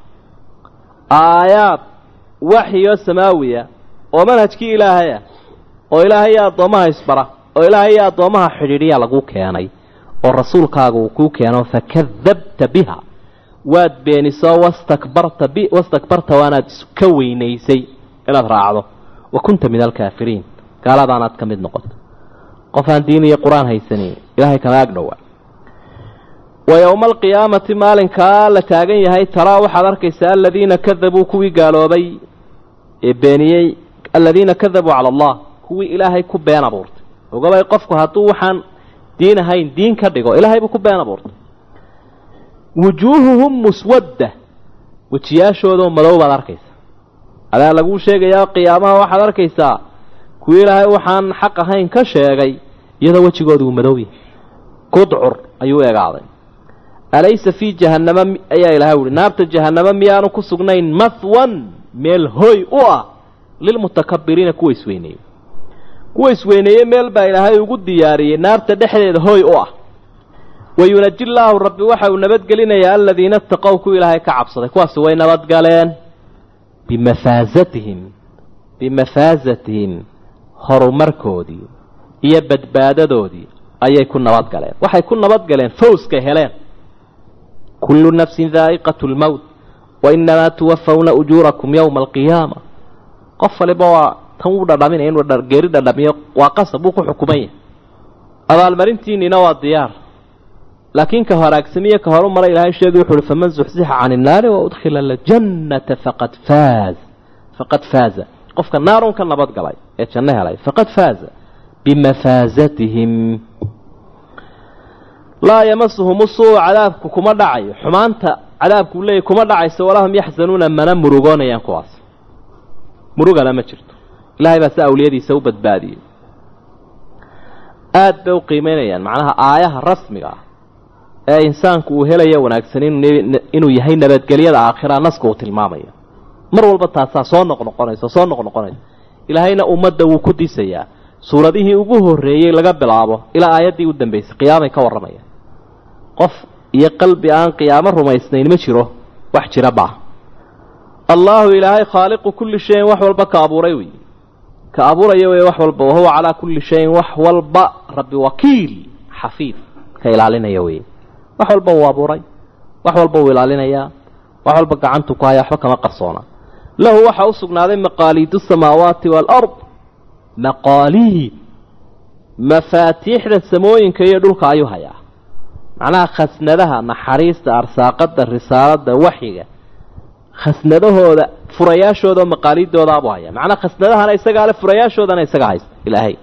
aayaad waxyo samaawiya oo manhajkii ilaahaya oo ilaahay iyo addoommaha isbara oo ilaahay iyo addoommaha xidhiidhiyaa lagu keenay oo rasuulkaaga uu kuu keeno fakadabta biha waad beenisoo wastakbarta bi wastakbarta waanaad iska weynaysay inaad raacdo wa kunta min alkaafiriin gaaladaanaad ka mid noqoto qof aan diin iyo qur-aan haysanin ilaahay kama ag dhowa wa yowma alqiyaamati maalinkaa la taagan yahay taraa waxaad arkaysaa aladiina kadabuu kuwii gaaloobay ee beeniyey aladiina kadabuu cala allah kuwii ilaahay ku been abuurtay ogabay qofku hadduu waxaan diin ahayn diin ka dhigo ilaahay buu ku been abuurtay wujuuhuhum muswadda wejiyaashoodao madow baad arkaysaa adaa laguu sheegayaa qiyaamaha waxaad arkaysaa kuwii ilaahay waxaan xaq ahayn ka sheegay iyadoo wejigoodu uu madow yahay kudcur ayuu egaaday alaysa fii jahannama ayaa ilahay uhi naarta jahannama miyaanu ku sugnayn mathwan meel hoy u ah lilmutakabiriina kuwa isweyneeyey kuwa isweyneeye meel baa ilaahay ugu diyaariyey naarta dhexdeeda hoy u ah wayunaji llaahu rabbi waxa uu nabadgelinayaa aladiina ataqow kuwa ilaahay ka cabsaday kuwaasi way nabadgaleen bimafaasatihim bimafaasatihim horumarkoodii iyo badbaadadoodii ayay ku nabadgaleen waxay ku nabadgaleen fawskay heleen kullu nafsin daa'iqatu lmowt wa inamaa tuwafawna ujuurakum yowma alqiyaama qof waliba waa tan wuu dhadhaminaya inuu geeri dhadhamiyo waa qasab wuu ku xukuman yahay abaalmarintiinina waa diyaar laakiin ka horaagsamiye ka horu mara ilahay sheegay wuxu uhi faman zuxzixa cani innaari wa udkhila aljannata faqad faaz faqad faaza qofka naarun ka nabad galay ee janno helay faqad faaza bimafaasatihim laa yamasuhum usuu cadaabku kuma dhacayo xumaanta cadaabku leeyahy kuma dhacayso walahum yaxzanuuna mana murugoonayaan kuwaas murugana ma jirto ilahay baa si awliyadiisa u badbaadiyey aada bay u qiimeynayaan macnaha aayaha rasmiga ah ee insaanku uu helaya wanaagsan inuu yahay nabadgelyada aakhira naska uu tilmaamaya mar walba taasaa soo noqnoqonaysa soo noqnoqonaysa ilaahayna ummadda wuu ku disayaa suuradihii ugu horreeyey laga bilaabo ilaa aayaddii u dambaysay qiyaamay ka warramayaan qof iyo qalbi aan qiyaamo rumaysnayn ma jiro wax jira baa allaahu ilaahay khaaliqu kulli shayin wax walba ka abuuray wey ka abuuraya wey wax walba wahuwa calaa kulli shayin wax walba rabbi wakiil xafiid ka ilaalinaya wey wax walba uu abuuray wax walba uu ilaalinayaa wax walba gacantu ku haya waxba kama qarsoona lahu waxaa u sugnaaday maqaaliidu samaawaati waalard maqaaliid mafaatiixda samooyinka iyo dhulka ayuu hayaa macnaha khasnadaha naxariista arsaaqada risaalada waxyiga khasnadahooda furayaashooda maqaaliidoodaabuu hayaa macnaha khasnadahana isagaa le furayaashoodana isaga haysta ilaahay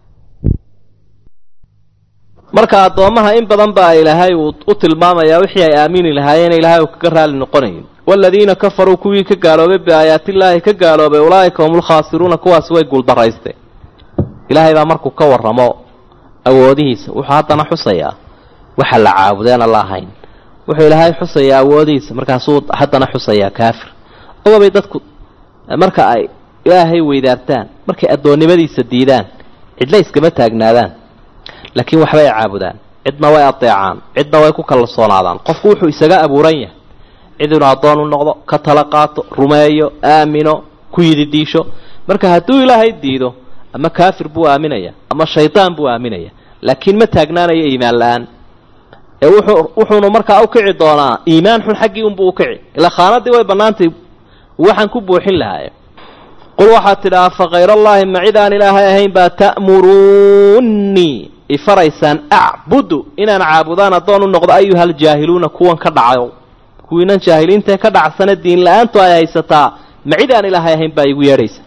marka addoommaha in badan baa ilaahay uu u tilmaamayaa wixii ay aamini lahaayeen ilaahay uu kaga raali noqonayin waaladiina kafaruu kuwii ka gaaloobay biaayaatillaahi ka gaaloobay ulaa'ika hum ulkhaasiruuna kuwaas way guuldaraysteen ilaahay baa markuu ka warramo awoodihiisa wuxuu haddana xusayaa waxa la caabudeena la ahayn wuxuu ilaahay xusayaa awoodihiisa markaasuu haddana xusayaa kaafir ogabay dadku marka ay ilaahay weydaartaan markay addoonnimadiisa diidaan cidla iskama taagnaadaan laakiin waxbay caabudaan cidna way adeecaan cidna way ku kalsoonaadaan qofku wuxuu isaga abuuran yahay cid inuu addoon u noqdo ka tala qaato rumeeyo aamino ku yididiisho marka hadduu ilaahay diido ama kaafir buu aaminaya ama shaydaan buu aaminaya laakiin ma taagnaanayo iimaan la-aan ee wuxuu wuxuunu markaa u kici doonaa iimaan xun xaggii unbuu u kici ilaa khaanadii way bannaantay waxaan ku buuxin lahaaye qul waxaad tidhaha fa khayrallaahi ma cid aan ilaahay ahayn baa ta'muruunnii ifaraysaan acbudu inaan caabudaan addoon u noqdo ayuhaljaahiluuna kuwan ka dhacayo kuwiinan jaahiliintae ka dhacsana diin la-aantu ay haysataa ma cid aan ilaahay ahayn baa igu yeedhaysa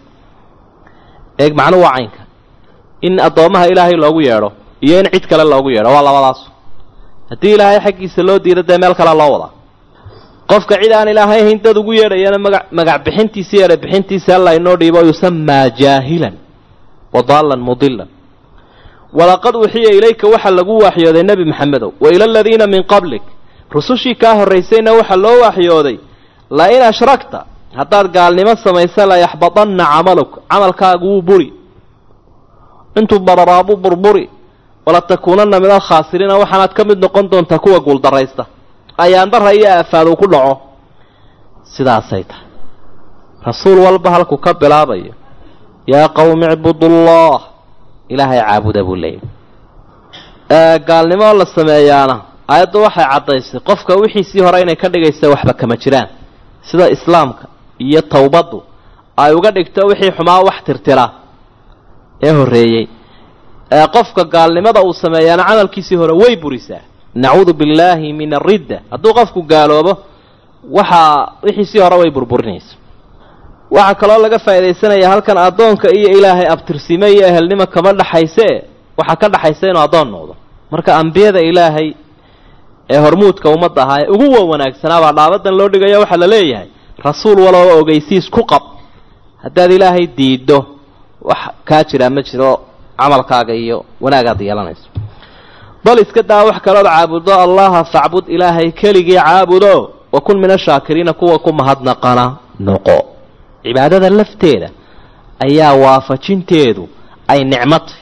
eeg macnuhu waa caynka in addoommaha ilaahay loogu yeedho iyo in cid kale loogu yeedho waa labadaasu haddii ilaahay xaggiisa loo diido dee meel kale loo wadaa qofka cid aan ilaahay ahayn dad ugu yeedhayana maga magac bixintiisa yeedha bixintiisa alla inoo dhiibo yusamaa jaahilan wa daallan mudilan walaqad uxiya ilayka waxaa lagu waaxyooday nebi maxamedow wa ila aladiina min qablik rusushii kaa horraysayna waxaa loo waaxyooday la in ashrakta haddaad gaalnimo samaysa layaxbadanna camaluk camalkaagu wuu buri intuu bararaabuu burburi walatakuunanna min alkhaasiriina waxaanaad ka mid noqon doontaa kuwa guuldarraysta ayaandara iyo aafaad uu ku dhaco sidaasay tahay rasuul walba halkuu ka bilaabayo yaa qowmi icbudullah ilaahay caabuda buu leeyahy gaalnimo la sameeyaana aayaddu waxay caddaysay qofka wixiisii hore inay ka dhigaysa waxba kama jiraan sida islaamka iyo towbaddu ay uga dhigto wixii xumaa wax tirtira ee horreeyey qofka gaalnimada uu sameeyaana camalkiisii hore way burisaa nacuudu billaahi min aridda hadduu qofku gaaloobo waxaa wixiisii hore way burburinaysa waxaa kaloo laga faa'iidaysanaya halkan addoonka iyo ilaahay abtirsime iyo ehelnimo kama dhaxaysee waxaa ka dhaxaysa inuu addoon noqdo marka ambiyada ilaahay ee hormuudka ummadda ahaa ee ugu wa wanaagsanaabaa dhaabadan loo dhigaya waxaa la leeyahay rasuul walooba ogeysiis ku qab haddaad ilaahay diiddo wax kaa jiraa ma jiro camalkaaga iyo wanaagaad yeelanayso bal iska daa wax kalood caabudo allaha facbud ilaahay keligii caabudo wa kun min ashaakiriina kuwa ku mahadnaqana noqo cibaadada lafteeda ayaa waafajinteedu ay nicmatay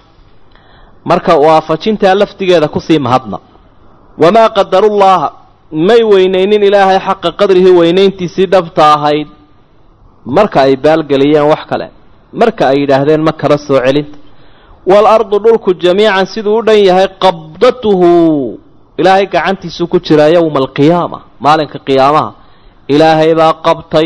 marka waafajintaa laftigeeda kusii mahadnaq wamaa qadarullaaha may weynaynin ilaahay xaqa qadrihi weynayntiisii dhabta ahayd marka ay baalgeliyeen wax kale marka ay yidhaahdeen ma kala soo celinta waalardu dhulku jamiican siduu u dhan yahay qabdatuhu ilaahay gacantiisuu ku jiraa yowma alqiyaama maalinka qiyaamaha ilaahay baa qabtay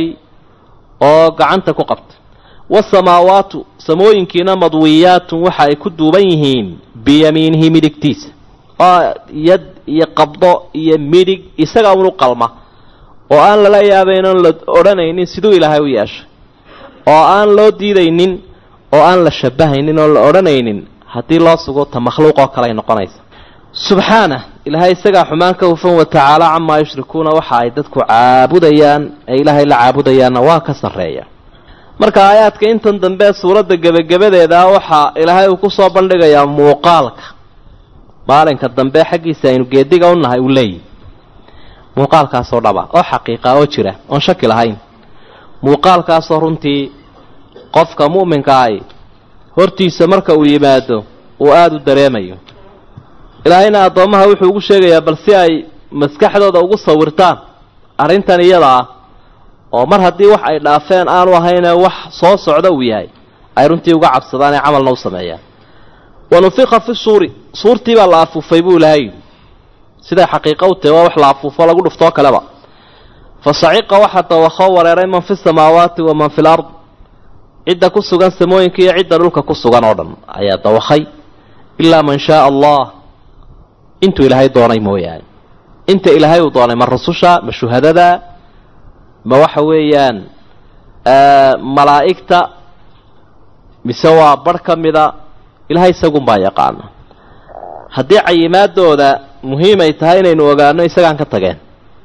oo gacanta ku qabtay waasamaawaatu samooyinkiina madwiyaatun waxa ay ku duuban yihiin biyamiinihi midigtiisa oo yad iyo qabdo iyo midig isaga unu qalma oo aan lala yaabayn oon la odhanaynin siduu ilaahay u yeeshay oo aan loo diidaynin oo aan la shabahaynin oon la odhanaynin haddii loo sugo ta makhluuq oo kale ay noqonaysa subxaanah ilaahay isagaa xumaan ka hufan wa tacaala camaa yushrikuuna waxa ay dadku caabudayaan ee ilaahay la caabudayaanna waa ka sarreeya marka aayaadka intan dambe suuradda gebagabadeeda waxaa ilaahay uu kusoo bandhigayaa muuqaalka maalinka dambe xaggiisa aynu geediga u nahay uu leeyihi muuqaalkaasoo dhaba oo xaqiiqa oo jira oon shaki lahayn muuqaalkaasoo runtii qofka mu'minka ahi hortiisa marka uu yimaado uu aada u dareemayo ilaahayna addoommaha wuxuu ugu sheegayaa bal si ay maskaxdooda ugu sawirtaan arrintan iyada ah oo mar haddii wax ay dhaafeen aanu ahayne wax soo socda uu yahay ay runtii uga cabsadaan ee camalna u sameeyaan wa nufiqa fi suuri suurtii baa la afuufay buu ilahay yidhi siday xaqiiqa u tahay waa wax la afuufo lagu dhuftoo kaleba fa saciqa waxaa dawakoo wareeray man fi samaawaati wa man fi lard cidda ku sugan samooyinka iyo cidda dhulka ku sugan oo dhan ayaa dawakhay ilaa man shaaa allah intuu ilaahay doonay mooyaane inta ilaahay uu doonay ma rususha ma shuhadada ma waxa weeyaan malaa'igta mise waa barh ka mida ilahay isagunbaa yaqaana haddii cayimaadooda muhiimay tahay inaynu ogaano isagaan ka tageen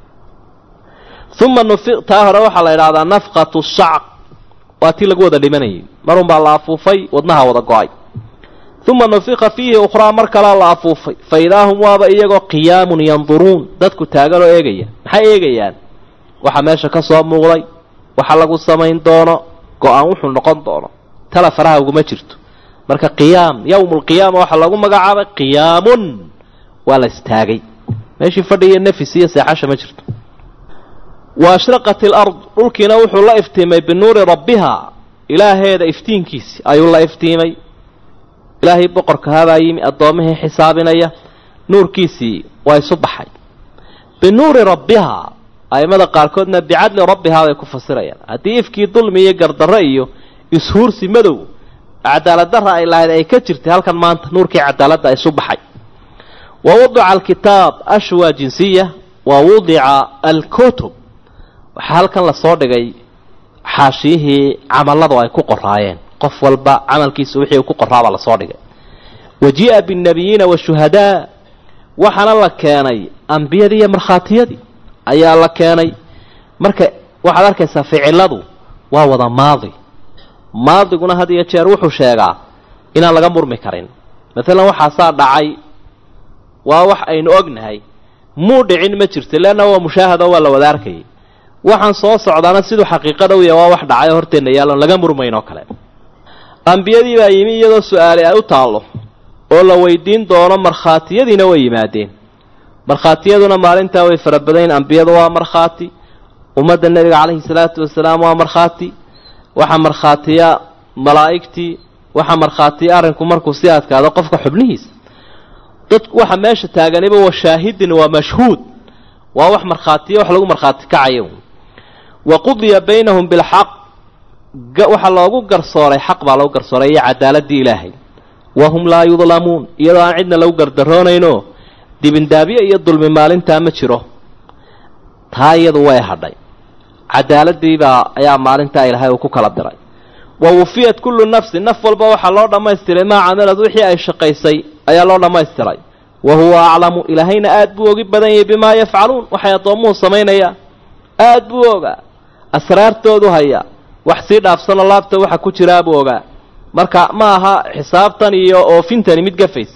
uma nufi taa hore waxaa la idhahdaa nafqatu shacq waa tii lagu wada dhimanayay marun baa la afuufay wadnaha wada go-ay uma nufiqa fiihi ukhraa mar kalea la afuufay fa idaa hum waaba iyagoo qiyaamun yanduruun dadku taaganoo eegaya maxay eegayaan waxa meesha ka soo muuqday waxa lagu samayn doono go-aan wuxuu noqon doono tala faraha uguma jirto marka qiyaam yowmu lqiyaama waxaa lagu magacaabay qiyaamun waa la istaagay meeshii fadhiiyo nafis iyo seexasha ma jirto wa ashraqat ilard dhulkiina wuxuu la iftiimay binuuri rabbiha ilaaheeda iftiinkiisi ayuu la iftiimay ilaahay boqorkahabaa yimi addoommihii xisaabinaya nuurkiisii waa isu baxay binuuri rabbiha a'immada qaarkoodna bicadli rabbihaa bay ku fasirayaan haddii ifkii dulmi iyo gardarro iyo ishuursi madow cadaaladdarra ay lahayd ay ka jirtay halkan maanta nuurkii cadaaladda isu baxay wa wadica alkitaab ashwa jinsiya wa wudica alkutub waxaa halkan lasoo dhigay xaashiyihii camalladu ay ku qoraayeen qof walba camalkiisa wixii uu ku qoraabaa lasoo dhigay wa jii'a binnabiyiina washuhadaa waxaana la keenay ambiyadii iyo markhaatiyadii ayaa la keenay marka waxaad arkaysaa ficiladu waa wada maadi maadiguna had iyo jeer wuxuu sheegaa inaan laga murmi karin maalan waxaasaa dhacay waa wax aynu ognahay muu dhicin ma jirto leanna waa mushaahado waa la wada arkayay waxaan soo socdaana siduu xaqiiqada u yahay waa wax dhacay oo horteenna yaalloon laga murmayn oo kale ambiyadii baa yimi iyadoo su-aali ay u taallo oo la weydiin doono markhaatiyadiina way yimaadeen markhaatiyaduna maalintaa way fara badayn ambiyadu waa markhaati ummadda nebiga calayhi salaatu wasalaam waa markhaati waxaa markhaatiya malaa'igtii waxaa markhaatiya arrinku markuu si adkaado qofka xubnihiisa dadku waxa meesha taaganiba waa shaahidin waa mashhuud waa wax markhaatiya wax lagu markhaati kacayo wa qudiya baynahum bilxaq waxaa loogu garsooray xaq baa loogu garsooray iyo cadaaladii ilaahay wahum laa yudlamuun iyadoo aan cidna lagu gardaroonaynoo dibindaabyo iyo dulmi maalintaa ma jiro taa iyadu way hadhay cadaaladiibaa ayaa maalintaa ilaahay uu ku kala diray wa wufiyat kullu nafsin naf walba waxaa loo dhammaystiray maa camilad wixii ay shaqaysay ayaa loo dhammaystiray wa huwa aclamu ilaahayna aad buu ogi badan yahay bimaa yafcaluun waxay addoommuhu samaynayaan aad buu ogaa asraartoodu hayaa wax sii dhaafsanoo laabta waxa ku jiraa buu ogaa marka ma aha xisaabtan iyo oofintani mid gafaysa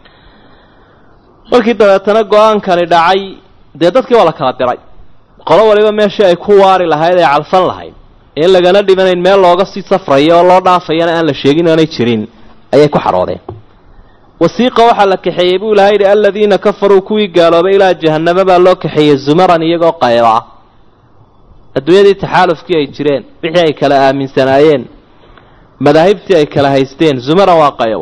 markii dabeetana go-aankani dhacay dee dadkii waa la kala diray qolo waliba meeshii ay ku waari lahayd ay calfan lahayd in lagana dhimanayn meel looga sii safrayo oo loo dhaafayana aan la sheegin aanay jirin ayay ku xadhoodeen wasiiqa waxaa la kaxeeyey buu ilahay yidhi aladiina kafaruu kuwii gaaloobay ilaa jahannama baa loo kaxeeyey zumaran iyagoo qayba ah adduunyadii taxaalufkii ay jireen wixii ay kala aaminsanaayeen madaahibtii ay kala haysteen zumaran waa qaybo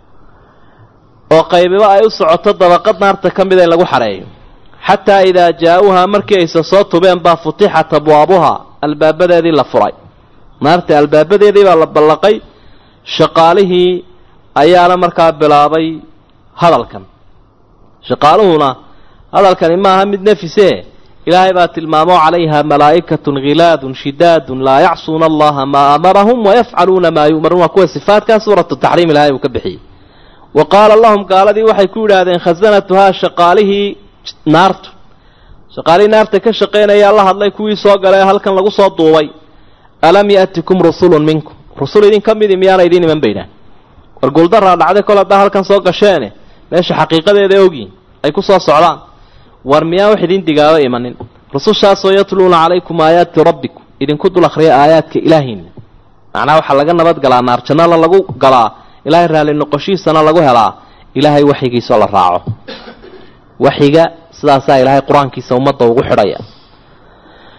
oo qaybiba ay u socoto dabaqad naarta ka mida in lagu xareeyo xataa idaa jaa-uuhaa markii ayse soo tubeen baa futixat abwaabuhaa albaabadeedii la furay naarta albaabadeedii baa la ballaqay shaqaalihii ayaana markaa bilaabay hadalkan shaqaaluhuna hadalkani maaha mid nafise ilaahay baa tilmaamo calayha malaa'ikatun khilaadun shidaadun laa yacsuuna allaha maa amarahum wayafcaluuna maa yu'maruun waa kuwa sifaatkaa suuratu taxriim ilahay uu ka bixiyey wa qaala lahum gaaladii waxay ku yidhaahdeen khasanatuhaa shaqaalihii naartu shaqaalihii naarta ka shaqaynayaa la hadlay kuwii soo galay halkan lagu soo duubay alam ya'tikum rusulun minkum rusul idin ka midi miyaana idiin iman baydaan war guuldaraa dhacday kol haddaa halkan soo gasheene meesha xaqiiqadeeda ogyihin ay ku soo socdaan war miyaan wax idin digaaba imanin rusushaasoo yatluuna calaykum aayaati rabbikum idinku dul akhriya aayaadka ilaahiina macnaha waxaa laga nabad galaa naar jannana lagu galaa ilaahay raalli noqoshiisana lagu helaa ilaahay waxyigiisoo la raaco waxyiga sidaasaa ilaahay qur-aankiisa ummadda ugu xidhaya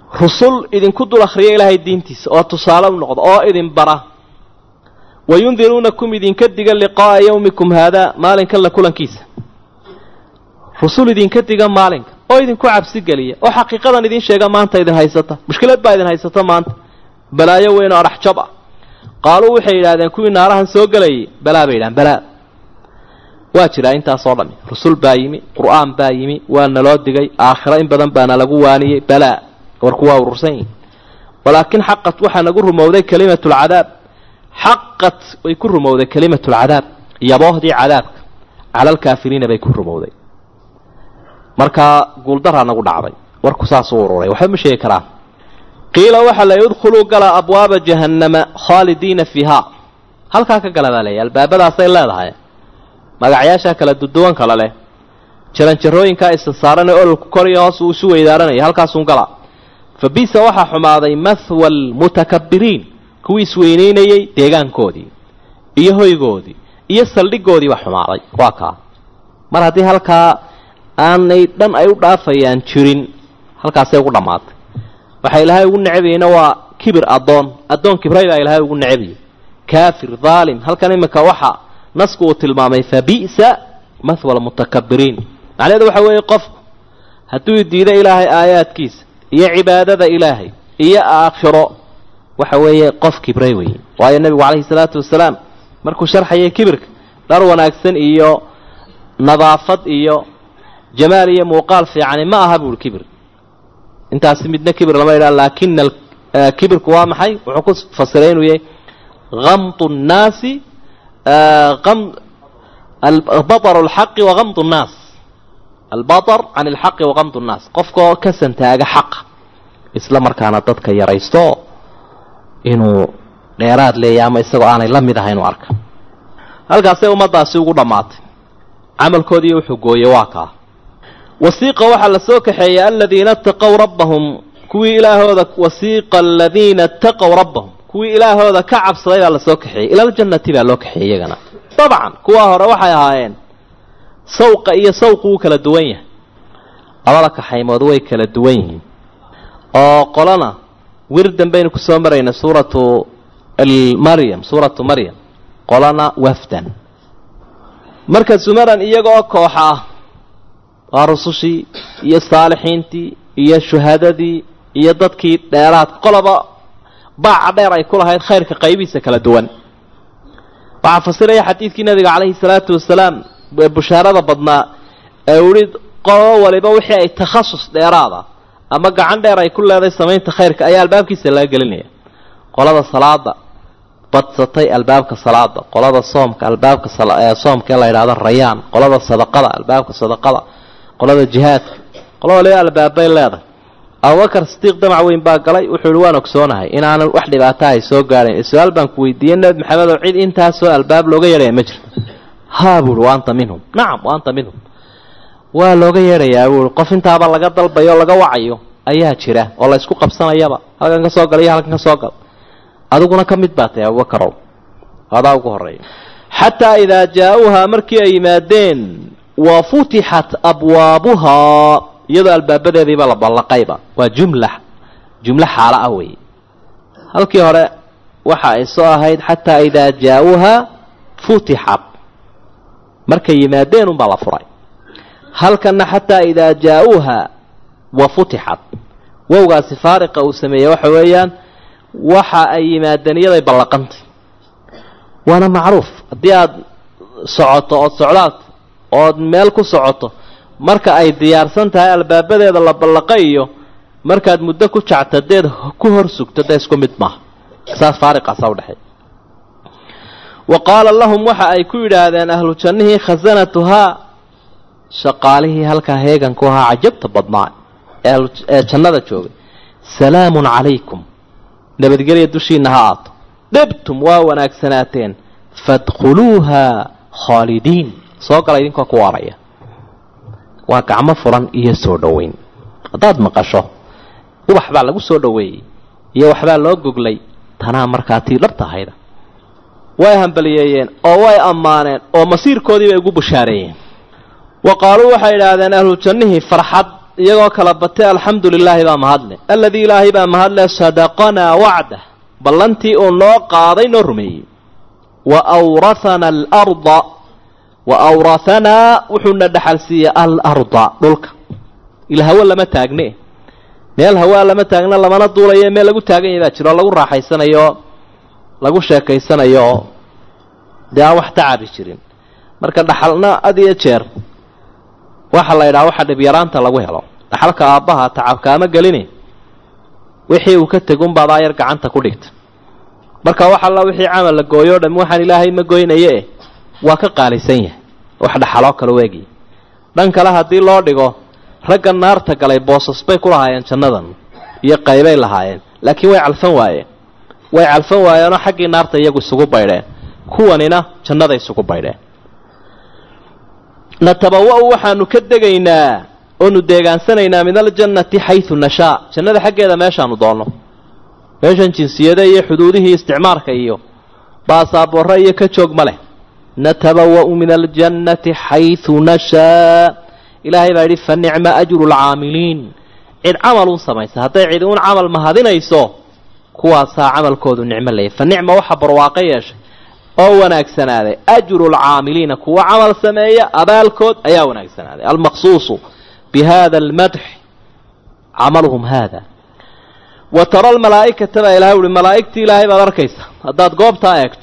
rusul idinku dul akhriya ilaahay diintiisa oo tusaale u noqda oo idin bara wayundiruunakum idinka diga liqaa'a yawmikum haadaa maalinkan la kulankiisa rusul idinka diga maalinka oo idinku cabsi geliya oo xaqiiqadan idin sheega maanta idin haysata mushkilad baa idin haysata maanta balaayo weyn oo adhax jab ah qaaluu waxay yidhahdeen kuwii naarahan soo gelayay balaa bay yidhahan balaa waa jiraa intaasoo dhami rusul baa yimi qur'aan baa yimi waa naloo digay aakhiro in badan baana lagu waaniyey balaa warku waa urursan yihin walaakin xaqat waxaa nagu rumowday kelimatulcadaab xaqat way ku rumowday kelimatulcadaab yaboohdii cadaabka cala alkaafiriina bay ku rumowday markaa guuldaraa nagu dhacday warku saasuu ururay waxba ma sheegi karaan qiila waxaa la udkhuluu gala abwaaba jahannama khaalidiina fiiha halkaa ka gala baa leeya albaabadaasay leedahay magacyaashaa kala duduwan kala leh jaranjarooyinkaa isa saaranee ololku kor iyo hoos uu isu weydaaranaya halkaasuun gala fa bisa waxaa xumaaday mahwa almutakabiriin kuwii isweynaynayey deegaankoodii iyo hoygoodii iyo saldhigoodii baa xumaaday waa kaa mar haddii halkaa aanay dhan ay u dhaafayaan jirin halkaasay ugu dhammaatay waxaa ilaahay ugu necabayeyna waa kibir addoon addoon kibray baa ilaahay ugu necabayay kaafir dhaalim halkan iminka waxa nasku uu tilmaamay fa bi'sa mahwa almutakabiriin macnaheedu waxa weeye qofku hadduu diido ilaahay aayaadkiisa iyo cibaadada ilaahay iyo aakhiro waxa weeye qof kibray weeye waayo nebigu calayhi salaatu wasalaam markuu sharxayay kibirka dhar wanaagsan iyo nadaafad iyo jamaal iyo muuqaal fiicani ma aha buuhi kibir intaasi midna kibir lama yidhaha laakina kibirku waa maxay wuxuu ku fasiray inuu yahay gamtu nnaasi baطr اlxaqi wagamd الnaas albaطr can اlxaqi wagamd الnaas qofkaoo ka santaaga xaqa isla markaana dadka yaraysto inuu dheeraad leeya ama isagoo aanay la mid ahay inuu arka halkaasay ummaddaasi ugu dhammaatay camalkoodii wuxuu gooye waa kaa wasiiqa waxaa la soo kaxeeyey aladiina اtaqow rabbahum kuwii ilaahooda wasiiqa aladiina اtaqow rabbahum kuwii ilaahooda ka cabsaday baa lasoo kaxeeyey ila ljannati baa loo kaxeeyey iyagana dabcan kuwa hore waxay ahaayeen sawqa iyo sawqu wuu kala duwan yahay labada kaxaymood way kala duwan yihiin oo qolana wirdan baynu kusoo maraynay suuratu maryam suuratu maryam qolana wafdan marka sumaran iyagaoo kooxa ah waa rusushii iyo saalixiintii iyo shuhadadii iyo dadkii dheeraadka qoloba baaca dheer ay ku lahayd khayrka qaybihiisa kala duwan waxaa fasiraya xadiidkii nabiga calayhi salaatu wasalaam ee bushaarada badnaa ee uhi qolo waliba wixii ay takhasus dheeraada ama gacan dheer ay ku leeday samaynta khayrka ayaa albaabkiisa laga gelinaya qolada salaada badsatay albaabka salaada qolada soomka albaabka soomka ee la yidhahdo rayaan qolada sadaqada albaabka sadaqada qolada jihaadka qolo waliba albaabbay leedahay abubakar sidiiq damac weyn baa galay wuxuu ihi waan ogsoonahay inaanan wax dhibaata ay soo gaadhayn su-aal baan ku weydiiyey nebi maxamed oo cid intaasoo albaab looga yeedhaya ma jirto haa buuhi wa anta minhum nacam wa anta minhum waa looga yeedhayaa buuhi qof intaaba laga dalbayo o laga wacayo ayaa jira oo la ysku qabsanayaba halkan ka soo gala iyo halkan ka soo gal adiguna ka mid baa tahay abubakarow adaa ugu horreeya xataa idaa jaa-uuhaa markii ay yimaadeen wa futixat abwaabuhaa iyadoo albaabadeediiba la ballaqayba waa jumla jumlo xaalo ah weeye halkii hore waxa ay soo ahayd xataa idaa jaa-uuhaa futixat markay yimaadeen unbaa la furay halkanna xataa idaa jaa-uuhaa wa futixat wowgaasi faariqa uu sameeyey waxa weeyaan waxa ay yimaadeen iyaday ballaqantay waana macruuf haddii aada socoto ood socdaad ood meel ku socoto marka ay diyaarsan tahay albaabadeeda la ballaqa iyo markaad muddo ku jactadeed ku hor sugto dee isku mid maaha saas faariqaasa udhexeey wa qaala lahum waxa ay ku yidhaahdeen ahlu jannihii khasanatuhaa shaqaalihii halkaa heeganku ahaa cajabta badnaa ee jannada joogay salaamun calaykum nabadgelya dushiina ha aato dhibtum waa wanaagsanaateen fadkhuluuha khaalidiin soo gala idinkoo ku waaraya waa gacmo furan iyo soo dhoweyn haddaad maqasho ubax baa lagu soo dhoweeyey iyo waxbaa loo goglay tanaa markaa tii dhabta ahayda way hambaliyeeyeen oo way ammaaneen oo masiirkoodii bay ugu bushaareeyeen wa qaaluu waxay idhaahdeen ahlu jannihii farxad iyagoo kala batay alxamdu lilaahi baa mahadle aladii ilaahay baa mahadle sadaqanaa wacdah ballantii uu noo qaaday noo rumeeyey wa awrathana alarda wa awrathanaa wuxuuna dhaxal siiyey alarda dhulka ila hawo lama taagne meel hawaa lama taagna lamana duulayo meel lagu taagan yahay baa jiro o lagu raaxaysanayo lagu sheekaysanayo dee aan wax tacabi jirin marka dhaxalna had iyo jeer waxa la yidhaha waxa dhibyaraanta lagu helo dhaxalka aabbaha tacabkaama gelini wixii uu ka tegunbaad aayar gacanta ku dhigta marka wax alla wixii camal la gooyo o dham waxaan ilaahay ma goynaye eh waa ka qaalisan yahay wax dhaxaloo kale weegiya dhan kale haddii loo dhigo ragga naarta galay boosas bay ku lahaayeen jannadan iyo qaybay lahaayeen laakiin way calfan waayeen way calfan waayeenoo xaggii naarta iyagu isugu baydheen kuwanina jannaday isugu baydheen natabawa-u waxaanu ka degaynaa oonu deegaansanaynaa min aljannati xaysu nashaa jannada xaggeeda meeshaanu doonno meeshan jinsiyada iyo xuduudihii isticmaarka iyo baasaabore iyo ka joog ma leh natabawa-u min aljannati xaysu nashaa ilaahay baa yidhi fa nicma ajru lcaamiliin cid camal un samaysa hadday cid uun camal mahadinayso kuwaasaa camalkoodu nicmo leeyahy fa nicma waxa barwaaqo yeeshay oo wanaagsanaaday ajru lcaamiliina kuwa camal sameeya abaalkood ayaa wanaagsanaaday almaqsuusu bi hada almadx camaluhum hada wa tara almalaa'ikata baa ilahay uhi malaa'igtii ilaahay baad arkaysa haddaad goobtaa eegto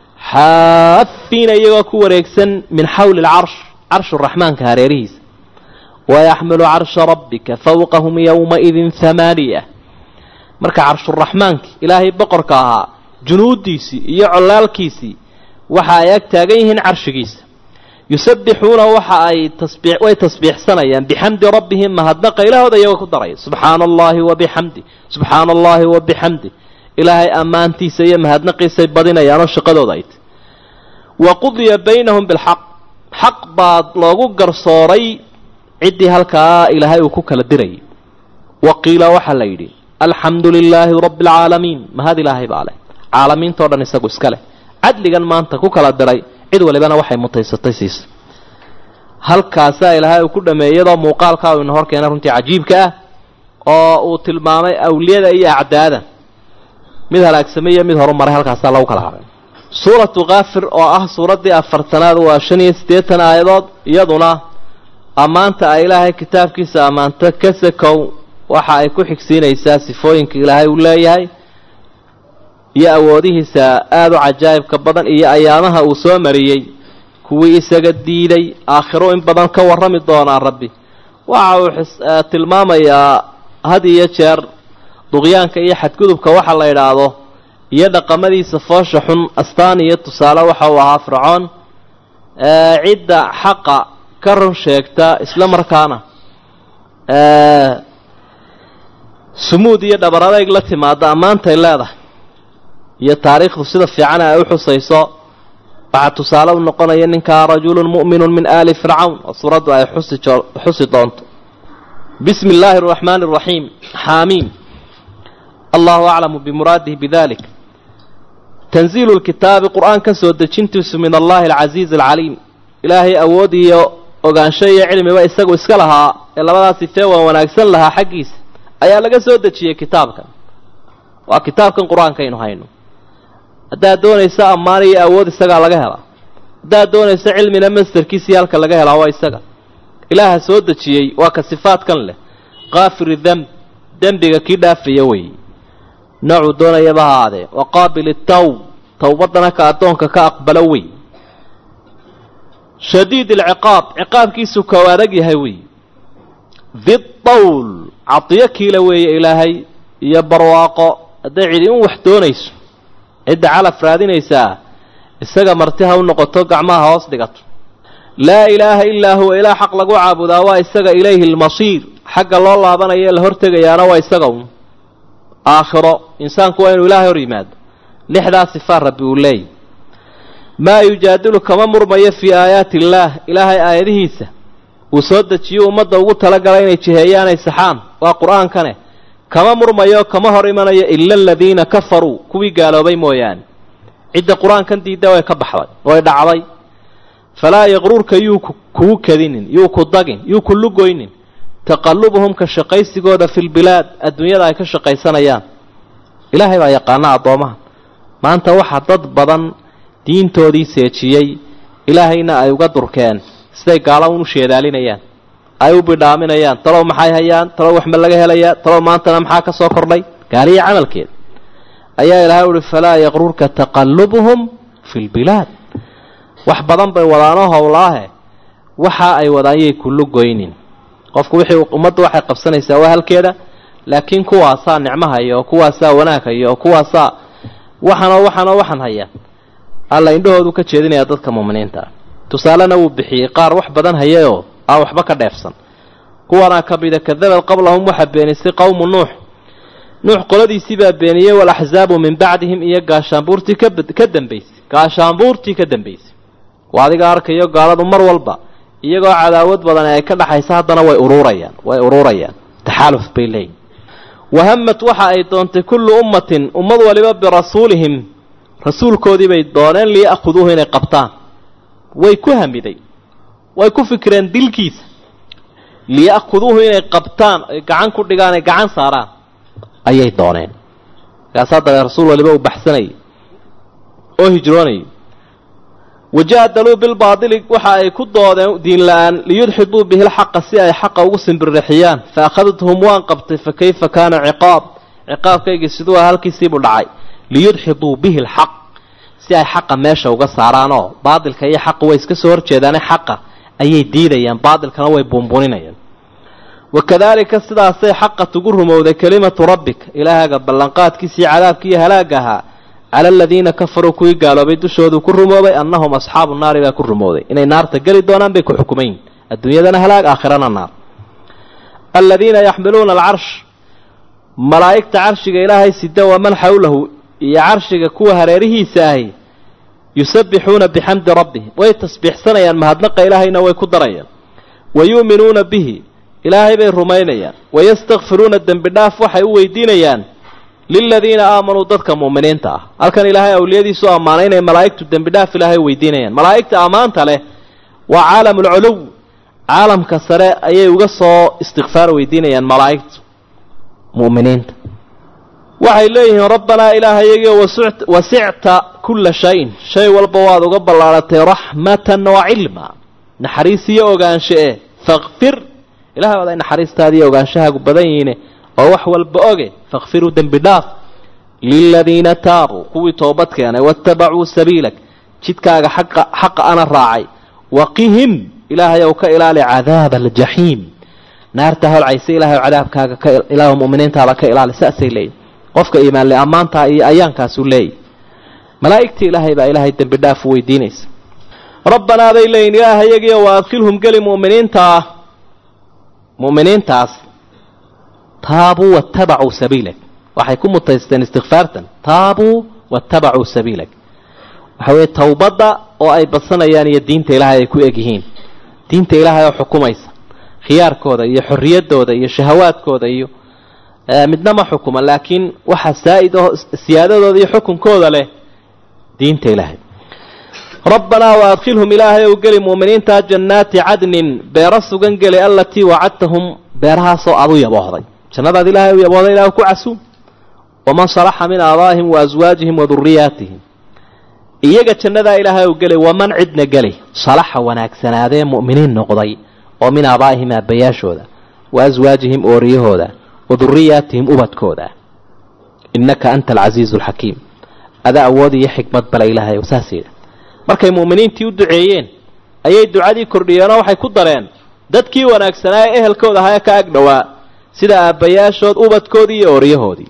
xaafiina iyagoo ku wareegsan min xawli alcarsh carshu raxmaanka hareerihiisa wayaxmilu carsha rabbika fawqahum yowmaidin hamaaniya marka carshuraxmaankii ilaahay boqorka ahaa junuuddiisii iyo collaalkiisii waxa ay ag taagan yihiin carshigiisa yusabbixuuna waxa ay tasbii way tasbiixsanayaan bixamdi rabbihim mahadnaqa ilaahooda iyagoo ku daraya subxaana allahi wa bixamdi subxaana allahi wa bixamdi ilaahay ammaantiisa iyo mahadnaqiisay badinayaanoo shaqadooda ay tahy wa qudiya baynahum bilxaq xaq baa loogu garsooray ciddii halkaa ilaahay uu ku kala dirayay wa qiila waxaa la yidhi alxamdu lilaahi rabbi alcaalamiin mahad ilaahay baa leh caalamiintao dhan isagu iska leh cadligan maanta ku kala diray cid walibana waxay mutaysatay siisa halkaasaa ilaahay uu ku dhameeyey iyadoo muuqaalkaa uu ina hor keenay runtii cajiibka ah oo uu tilmaamay awliyada iyo acdaada mid halaagsamay iyo mid horumaray halkaasaa lagu kala haray suuratu kaafir oo ah suuraddii afartanaad waa shan iyo siddeetan aayadood iyaduna ammaanta ay ilaahay kitaabkiisa ammaanto ka sakow waxa ay ku xigsiinaysaa sifooyinka ilaahay uu leeyahay iyo awoodihiisa aada u cajaa'ibka badan iyo ayaamaha uu soo mariyey kuwii isaga diiday aakhiro in badan ka warrami doonaa rabbi waxa uu tilmaamayaa had iyo jeer duqyaanka iyo xadgudubka waxa la idhaahdo iyo dhaqamadiisa foosha xun astaan iyo tusaale waxa uu ahaa fircoon cidda xaqa ka run sheegta isla markaana sumuud iyo dhabar adayg la timaada ammaantay leedahay iyo taariikhdu sida fiican ay u xusayso waxaa tusaale u noqonaya ninkaa rajulun mu'minun min aali fircawn oo suuraddu ay xusi xusi doonto bismi illaahi araxmaani araxiim xaamiim allahu aclamu bimuraadihi bidalik tanziilu lkitaabi qur-aan ka soo dejintiisu min allahi alcasiizi alcaliim ilaahay awood iyo ogaansho iyo cilmiba isagu iska lahaa ee labadaas sifee waan wanaagsan lahaa xaggiisa ayaa laga soo dejiyey kitaabkan waa kitaabkan qur-aankaynu hayno haddaad doonayso ammaan iyo awood isagaa laga helaa haddaad doonayso cilmina masterkiisii halka laga helaa waa isaga ilaaha soo dejiyey waa ka sifaadkan leh kaafiri demb dembiga kii dhaafaya weeye noocuu doonayaba ha aadee wa qaabili tawb towbadana ka addoonka ka aqbalo wey shadiid alciqaab ciqaabkiisu ka adag yahay wey didawl cadiyo kiila weeye ilaahay iyo barwaaqo hadday cidi un wax doonayso cidda calaf raadinaysaa isaga marti ha u noqoto gacmaha hoos dhigato laa ilaaha ilaa huwa ilaa xaq lagu caabudaa waa isaga ilayhi almasiir xagga loo laabanayo ee la hortegayaana waa isaga un aakhiro insaanku waa inuu ilaahay hor yimaado lixdaa sifaa rabbi uu leeyahy maa yujaadilu kama murmayo fii aayaati illaah ilaahay aayadihiisa uu soo dejiyo ummadda ugu talagalay inay jiheeyaanay saxaan waa qur-aankane kama murmayo kama hor imanayo ila aladiina kafaruu kuwii gaaloobay mooyaane cidda qur-aankan diidda way ka baxday way dhacday falaa yaqruurka yuu kugu kadinin yuu ku dagin yuu ku lugoynin taqalubuhum ka shaqaysigooda fi lbilaad adduunyada ay ka shaqaysanayaan ilaahay baa yaqaana addoomaha maanta waxaa dad badan diintoodii seejiyey ilaahayna ay uga durkeen siday gaala un u sheedaalinayaan ay u bidhaaminayaan talow maxay hayaan talow waxma laga helayaa talow maantana maxaa ka soo kordhay gaaliya camalkeed ayaa ilahay uhi falaa yaqrurka taqalubuhum fi lbilaad wax badan bay wadaanoo howlaahe waxa ay wadaan yay kullu goynin qofku wixii ummaddu waxay qabsanaysaa waa halkeeda laakiin kuwaasaa nicmo haya oo kuwaasaa wanaag haya oo kuwaasaa waxanoo waxanoo waxan haya alla indhahoodu ka jeedinaya dadka muuminiinta tusaalena wuu bixiyey qaar wax badan hayayoo aan waxba ka dheefsan kuwanaa ka mida kadabad qablahum waxaa beenisay qowmu nuux nuux qoladiisii baa beeniyey walaxzaabu min bacdihim iyo gaashaanbuurtii ka dambaysay gaashaanbuurtii ka dambaysay waa adiga arkayo gaaladu mar walba iyagoo cadaawad badan ay ka dhaxaysa haddana way ururayaan way ururayaan taxaaluf bay leeyihin wahamad waxa ay doontay kullu ummatin ummad waliba birasuulihim rasuulkoodii bay dooneen liya'khuduuhu inay qabtaan way ku hamiday way ku fikireen dilkiisa liya'khuduuhu inay qabtaan ay gacan ku dhigaan ay gacan saaraan ayay dooneen markaasaa dabe rasuul waliba uu baxsanayay oo hijroonayay wajaadaluu bilbaadili waxa ay ku doodeen diin la-aan liyudxiduu bihi lxaqa si ay xaqa ugu simbirixiyaan fa akhadthum waan qabtay fa kayfa kaana ciqaab ciqaabkaygii siduu ah halkiisiibuu dhacay liyudxiduu bihi lxaq si ay xaqa meesha uga saaraanoo baadilka iyo xaqa way iska soo horjeedaane xaqa ayay diidayaan baadilkana way buunbuuninayaan wakadaalika sidaasay xaqa tugu rumowday kelimatu rabbik ilaahaga ballanqaadkiisii cadaabkiiyo halaag ahaa cala aladiina kafaruu kuwii gaaloobay dushoodu ku rumoobay annahum asxaabu naari baa ku rumowday inay naarta geli doonaan bay ku xukumayn adduunyadana halaag aakhirana naar aladiina yaxmiluuna alcarsh malaa'igta carshiga ilaahay sida waman xawlahu iyo carshiga kuwa hareerihiisa ahi yusabbixuuna bixamdi rabbihim way tasbiixsanayaan mahadnaqa ilaahayna way ku darayaan wa yu'minuuna bihi ilaahay bay rumaynayaan wayastakfiruuna dembi dhaaf waxay u weydiinayaan liladiina aamanuu dadka mu'miniinta ah halkan ilaahay awliyadiisu ammaanay inay malaa'igtu dembi dhaaf ilaahay weydiinayaan malaa'igta ammaanta leh waa caalamulculuw caalamka sare ayay uga soo istikfaar weydiinayaan malaa'igtu mu'miniinta waxay leeyihiin rabbanaa ilaahayagio wasicta kulla shayin shay walba waad uga ballaaratay raxmatan wa cilma naxariis iyo ogaansho e fakfir ilahay waad ay naxariistaadiiyo ogaanshahaagu badan yihiine oo wax walba oge fakfiruu dembi dhaaf liladiina taabuu kuwii toobad keenay waattabacuu sabiilak jidkaaga xaqa xaqa ana raacay waqihim ilaahay ow ka ilaali cadaaba aljaxiim naarta holcaysa ilahay ow cadaabkaaga ka ilaah mu'miniintaada ka ilaali saasay leeyihin qofka iimaanle ammaantaa iyo ayaankaasuu leeyahy malaa'igtii ilaahay baa ilaahay dembi dhaaf weydiinaysa rabbanaa bay leeyihin ilaahayagio wa adkhilhum geli mu'miniintaa mu'miniintaas taabuu waattabacuu sabiilak waxay ku mutaysteen istikfaartan taabuu waattabacuu sabiilak waxa weeye towbadda oo ay badsanayaan iyo diinta ilaahay ay ku egyihiin diinta ilaahay oo xukumaysa khiyaarkooda iyo xorriyaddooda iyo shahawaadkooda iyo midna ma xukuma laakiin waxa saa'id oo siyaadadooda iyo xukunkooda leh diinta ilaahay rabbanaa wa adkhilhum ilaahay ou geli mu'miniinta jannaati cadnin beero sugan geli allatii wacadtahum beerahaasoo aad u yaboohday jannadaad ilaahay u yaboohday ilah ku casuum waman salaxa min aabaa'ihim wa aswaajihim wa duriyaatihim iyaga jannadaa ilaahay ou gelay waman cidna geli salaxa wanaagsanaadee mu'miniin noqday oo min aabaa'ihim aabbayaashooda wa aswaajihim ooriyahooda wa duriyaatihim ubadkooda innaka anta alcasiizu alxakiim adaa awood iyo xikmad bale ilaahay ow saas yidha markay mu'miniintii u duceeyeen ayay ducadii kordhiyeenoo waxay ku dareen dadkii wanaagsanaa ee ehelkooda ahaa ee ka ag dhowaa sida aabbayaashood ubadkoodii iyo ooryahoodii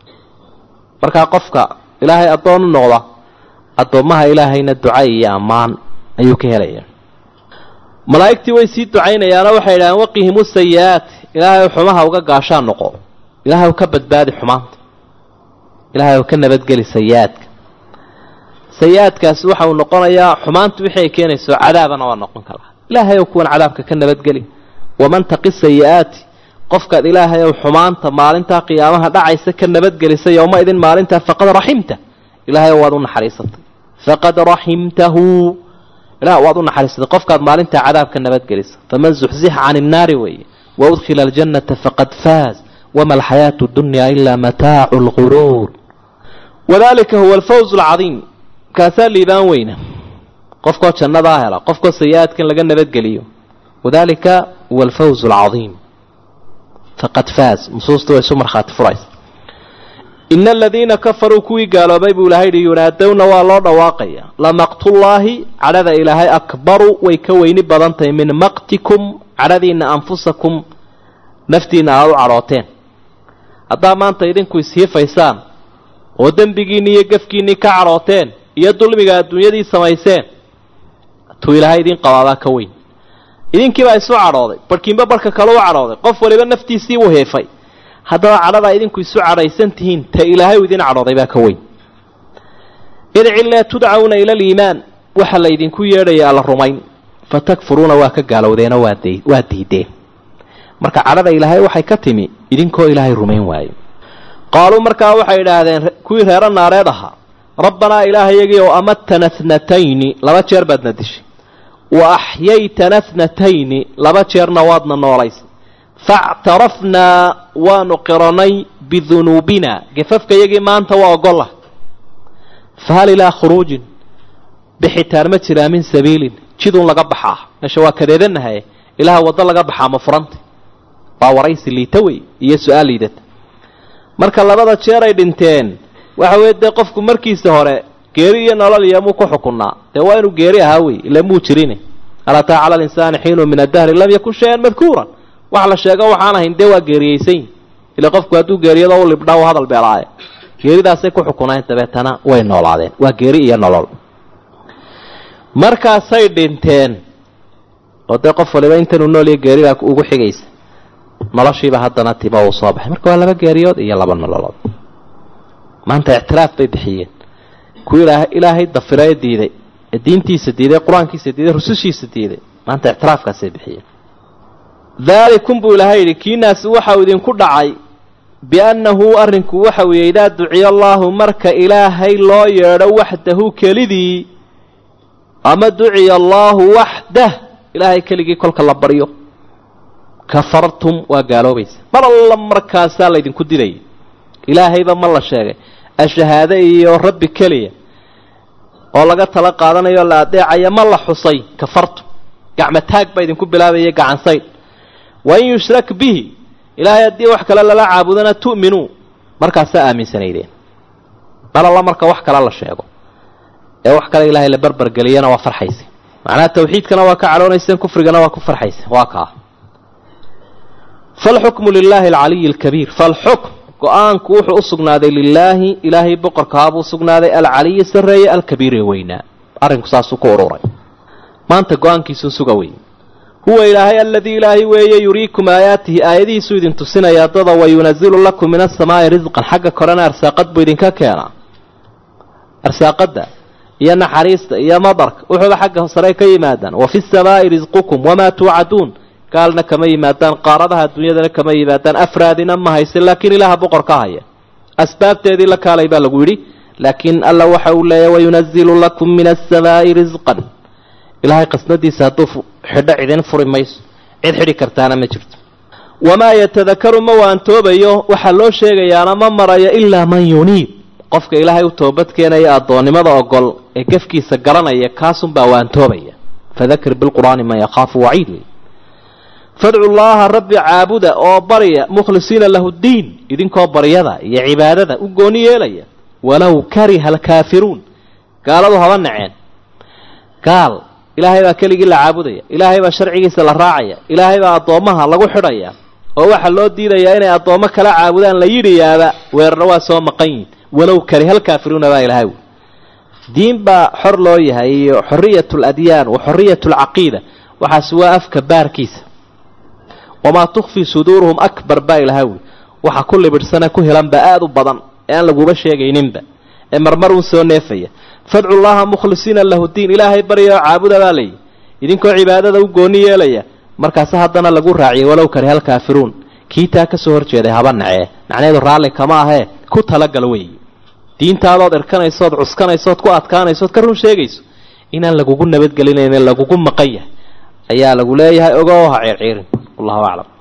markaa qofka ilaahay addoon u noqda addoommaha ilaahayna duca iyo ammaan ayuu ka helaya malaa'igtii way sii ducaynayaanoo waxay idhahdeen waqihimu sayi-aat ilaahay xumaha uga gaashaan noqo ilaahay ka badbaadi xumaanta ilaahay ka nabadgeli sayi-aadka sayi-aadkaasi waxa uu noqonayaa xumaantu wixii ay keenayso cadaabana waa noqon karaa ilaahay ow kuwan cadaabka ka nabadgeli waman taqi sayi-aati qofkaad ilaahay ow xumaanta maalintaa qiyaamaha dhacaysa ka nabadgelisa yowma idin maalintaa faqad raximta ilahay ow waad u naxariisatay faqad raximtahu ilah waad u naxariisatay qofkaad maalintaa cadaabka nabadgelisa faman zuxzixa cani innaari weeye waudkhila aljannata faqad faaz wama alxayaatu dunya ilaa mataacu lguruur wadalika huwa alfawz alcadiim kaasaa liibaan weyna qofkoo jannadaa hela qofkoo sayi-aadkan laga nabadgeliyo wadalika huwa alfawz alcadiim faqad faaz nusuustu way isu markhaati furaysa ina aladiina kafaruu kuwii gaaloobay buu ilahay yihi yunaadowna waa loo dhawaaqaya lamaqtullaahi cadhada ilaahay akbaru way ka weyni badan tahay min maqtikum cadhadiina anfusakum naftiina aada u cadhooteen haddaa maanta idinku ishiifaysaan oo dembigiinni iyo gafkiinnii ka cadhooteen iyo dulmiga adduunyadii samayseen tuu ilaahay idiin qabaabaa ka weyn idinkiibaa isu cadhooday barhkiinba barhka kale u cadhooday qof waliba naftiisii u heefay haddaba cadhadaa idinku isu cadhaysan tihiin ta ilaahay u idin cadhooday baa ka weyn idcilaa tudcawna ila aliimaan waxaa la ydinku yeedhaya alla rumayn fatakfuruuna waa ka gaalowdeenoo waa diideen marka cadhada ilaahay waxay ka timi idinkoo ilaahay rumayn waayo qaaluu markaa waxay idhaahdeen kuwii reero naareed ahaa rabbanaa ilaahayagii oo amatana tnatayni laba jeer baadna dishay wa axyaytana tnatayni laba jeerna waadna noolaysay factarafnaa waanu qiranay bidunuubina gafafkayagii maanta waa ogola fahal ilaa khuruujin bixitaan ma jiraa min sabiilin jidun laga baxaa meesha waa kadeedanahaye ilaha waddo laga baxaa ma furanta waa waraysi liita wey iyo su-aal liidata marka labada jeer ay dhinteen waxa weye dee qofku markiisa hore geeri iyo nolol iyo muu ku xukunnaa dee waa inuu geeri ahaa wey ila muu jirine hal ataa cala alinsaani xiinu min addahri lam yakun shay-an madkuuran wax la sheego waxaan ahayn dee waa geeriyeysan ila qofku hadduu geeriyado u libdhaa u hadal beelaaye geeridaasay ku xukunayn dabeetana way noolaadeen waa geeri iyo nolol markaasay dhinteen oo dee qof waliba intanuu nool iyo geeridaa ugu xigaysa noloshiiba haddana timo uu soo baxay marka waa laba geeriyood iyo laba nololood maanta ictiraaf bay bixiyeen kuwii ilaahay dafirae diiday ee diintiisa diiday qur-aankiisa diiday rusushiisa diiday maanta ictiraafkaasay bixiyeen daalikum buu ilaahay yidhi kiinaasi waxau idinku dhacay biannahu arrinku waxa weeye idaa duciya allaahu marka ilaahay loo yeedho waxdahu kelidii ama duciya allaahu waxdah ilaahay keligii kolka la baryo kafartum waa gaaloobaysa mar alla markaasaa laydinku didaya ilaahayba ma la sheegay ashahaade iyo rabbi keliya oo laga tala qaadanayo la adeecaya ma la xusay kafartum gacmo taag baa idinku bilaabaya gacansayd wain yushrak bihi ilaahay haddii wax kale lala caabudana tu'minuu markaasaa aaminsanaydeen mar alla marka wax kale la sheego ee wax kale ilaahay la barbargeliyana waa farxaysa macnaha tawxiidkana waa ka cadhoonayseen kufrigana waa ku farxaysa waa kaa falxukmu lilaahi alcaliyi alkabiir falxukm go-aanku wuxuu u sugnaaday lilaahi ilaahay boqorkaabuu usugnaaday alcaliyi sarreeye alkabiire weynaa arrinku saasuu ku ururay maanta go-aankiisuu suga wey huwa ilaahay aladii ilaahay weeye yuriikum aayaatihi aayadihiisuu idin tusinaya dada wa yunazilu lakum min asamaa'i risqan xagga korena arsaaqad buu idinka keenaa arsaaqadda iyo naxariista iyo madarka wuxuuba xagga sare ka yimaadaan wa fi samaa'i risqukum wamaa tuucaduun gaalna kama yimaadaan qaaradaha adduunyadana kama yimaadaan afraadina ma hayse laakiin ilaaha boqor ka haya asbaabteedii la kaalay baa lagu yidhi laakiin alla waxa uu leeyahy wayunazilu lakum min asamaa'i risqan ilaahay qasnadiisa hadduu xidho cidin furi mayso cid xidhi kartaana ma jirto wamaa yatadakaru ma waantoobayo waxaa loo sheegayaana ma marayo ilaa man yuniib qofka ilaahay u toobad keenaya addoonnimada ogol ee gefkiisa garanaya kaasunbaa waantoobaya fadakir bilqur'aani man yakhaafu waciid wey fadcu llaaha rabbi caabuda oo barya mukhlisiina lahu ddiin idinkoo baryada iyo cibaadada u gooni yeelaya walow kariha alkaafiruun gaaladu haba naceen gaal ilaahay baa keligii la caabudaya ilaahay baa sharcigiisa la raacaya ilaahay baa addoommaha lagu xidhaya oo waxaa loo diidayaa inay addoommo kala caabudaan la yidhiyaaba weerarna waa soo maqan yihin walow kariha alkaafiruuna baa ilaahay diin baa xor loo yahay iyo xoriyat aladyaan wa xoriyat alcaqiida waxaasi waa afka baarkiisa wamaa tukfii suduuruhum akbar baa ilahay wi waxa ku libidhsane ku helanba aada u badan ee aan laguba sheegayninba ee marmar uun soo neefaya fadcu llaha mukhlisiina lahu diin ilaahay barya oo caabuda baa layihi idinkoo cibaadada u gooni yeelaya markaase haddana lagu raaciyay walow kariha alkaafiruun kii taa ka soo horjeeday haba nacee macnaheedu raalli kama ahee ku talagal weeye diintaadood irkanaysood cuskanaysood ku adkaanaysood ka run sheegayso inaan lagugu nabadgelinaynin lagugu maqan yahay ayaa lagu leeyahay ogo ha ciirciirin wallahu aclam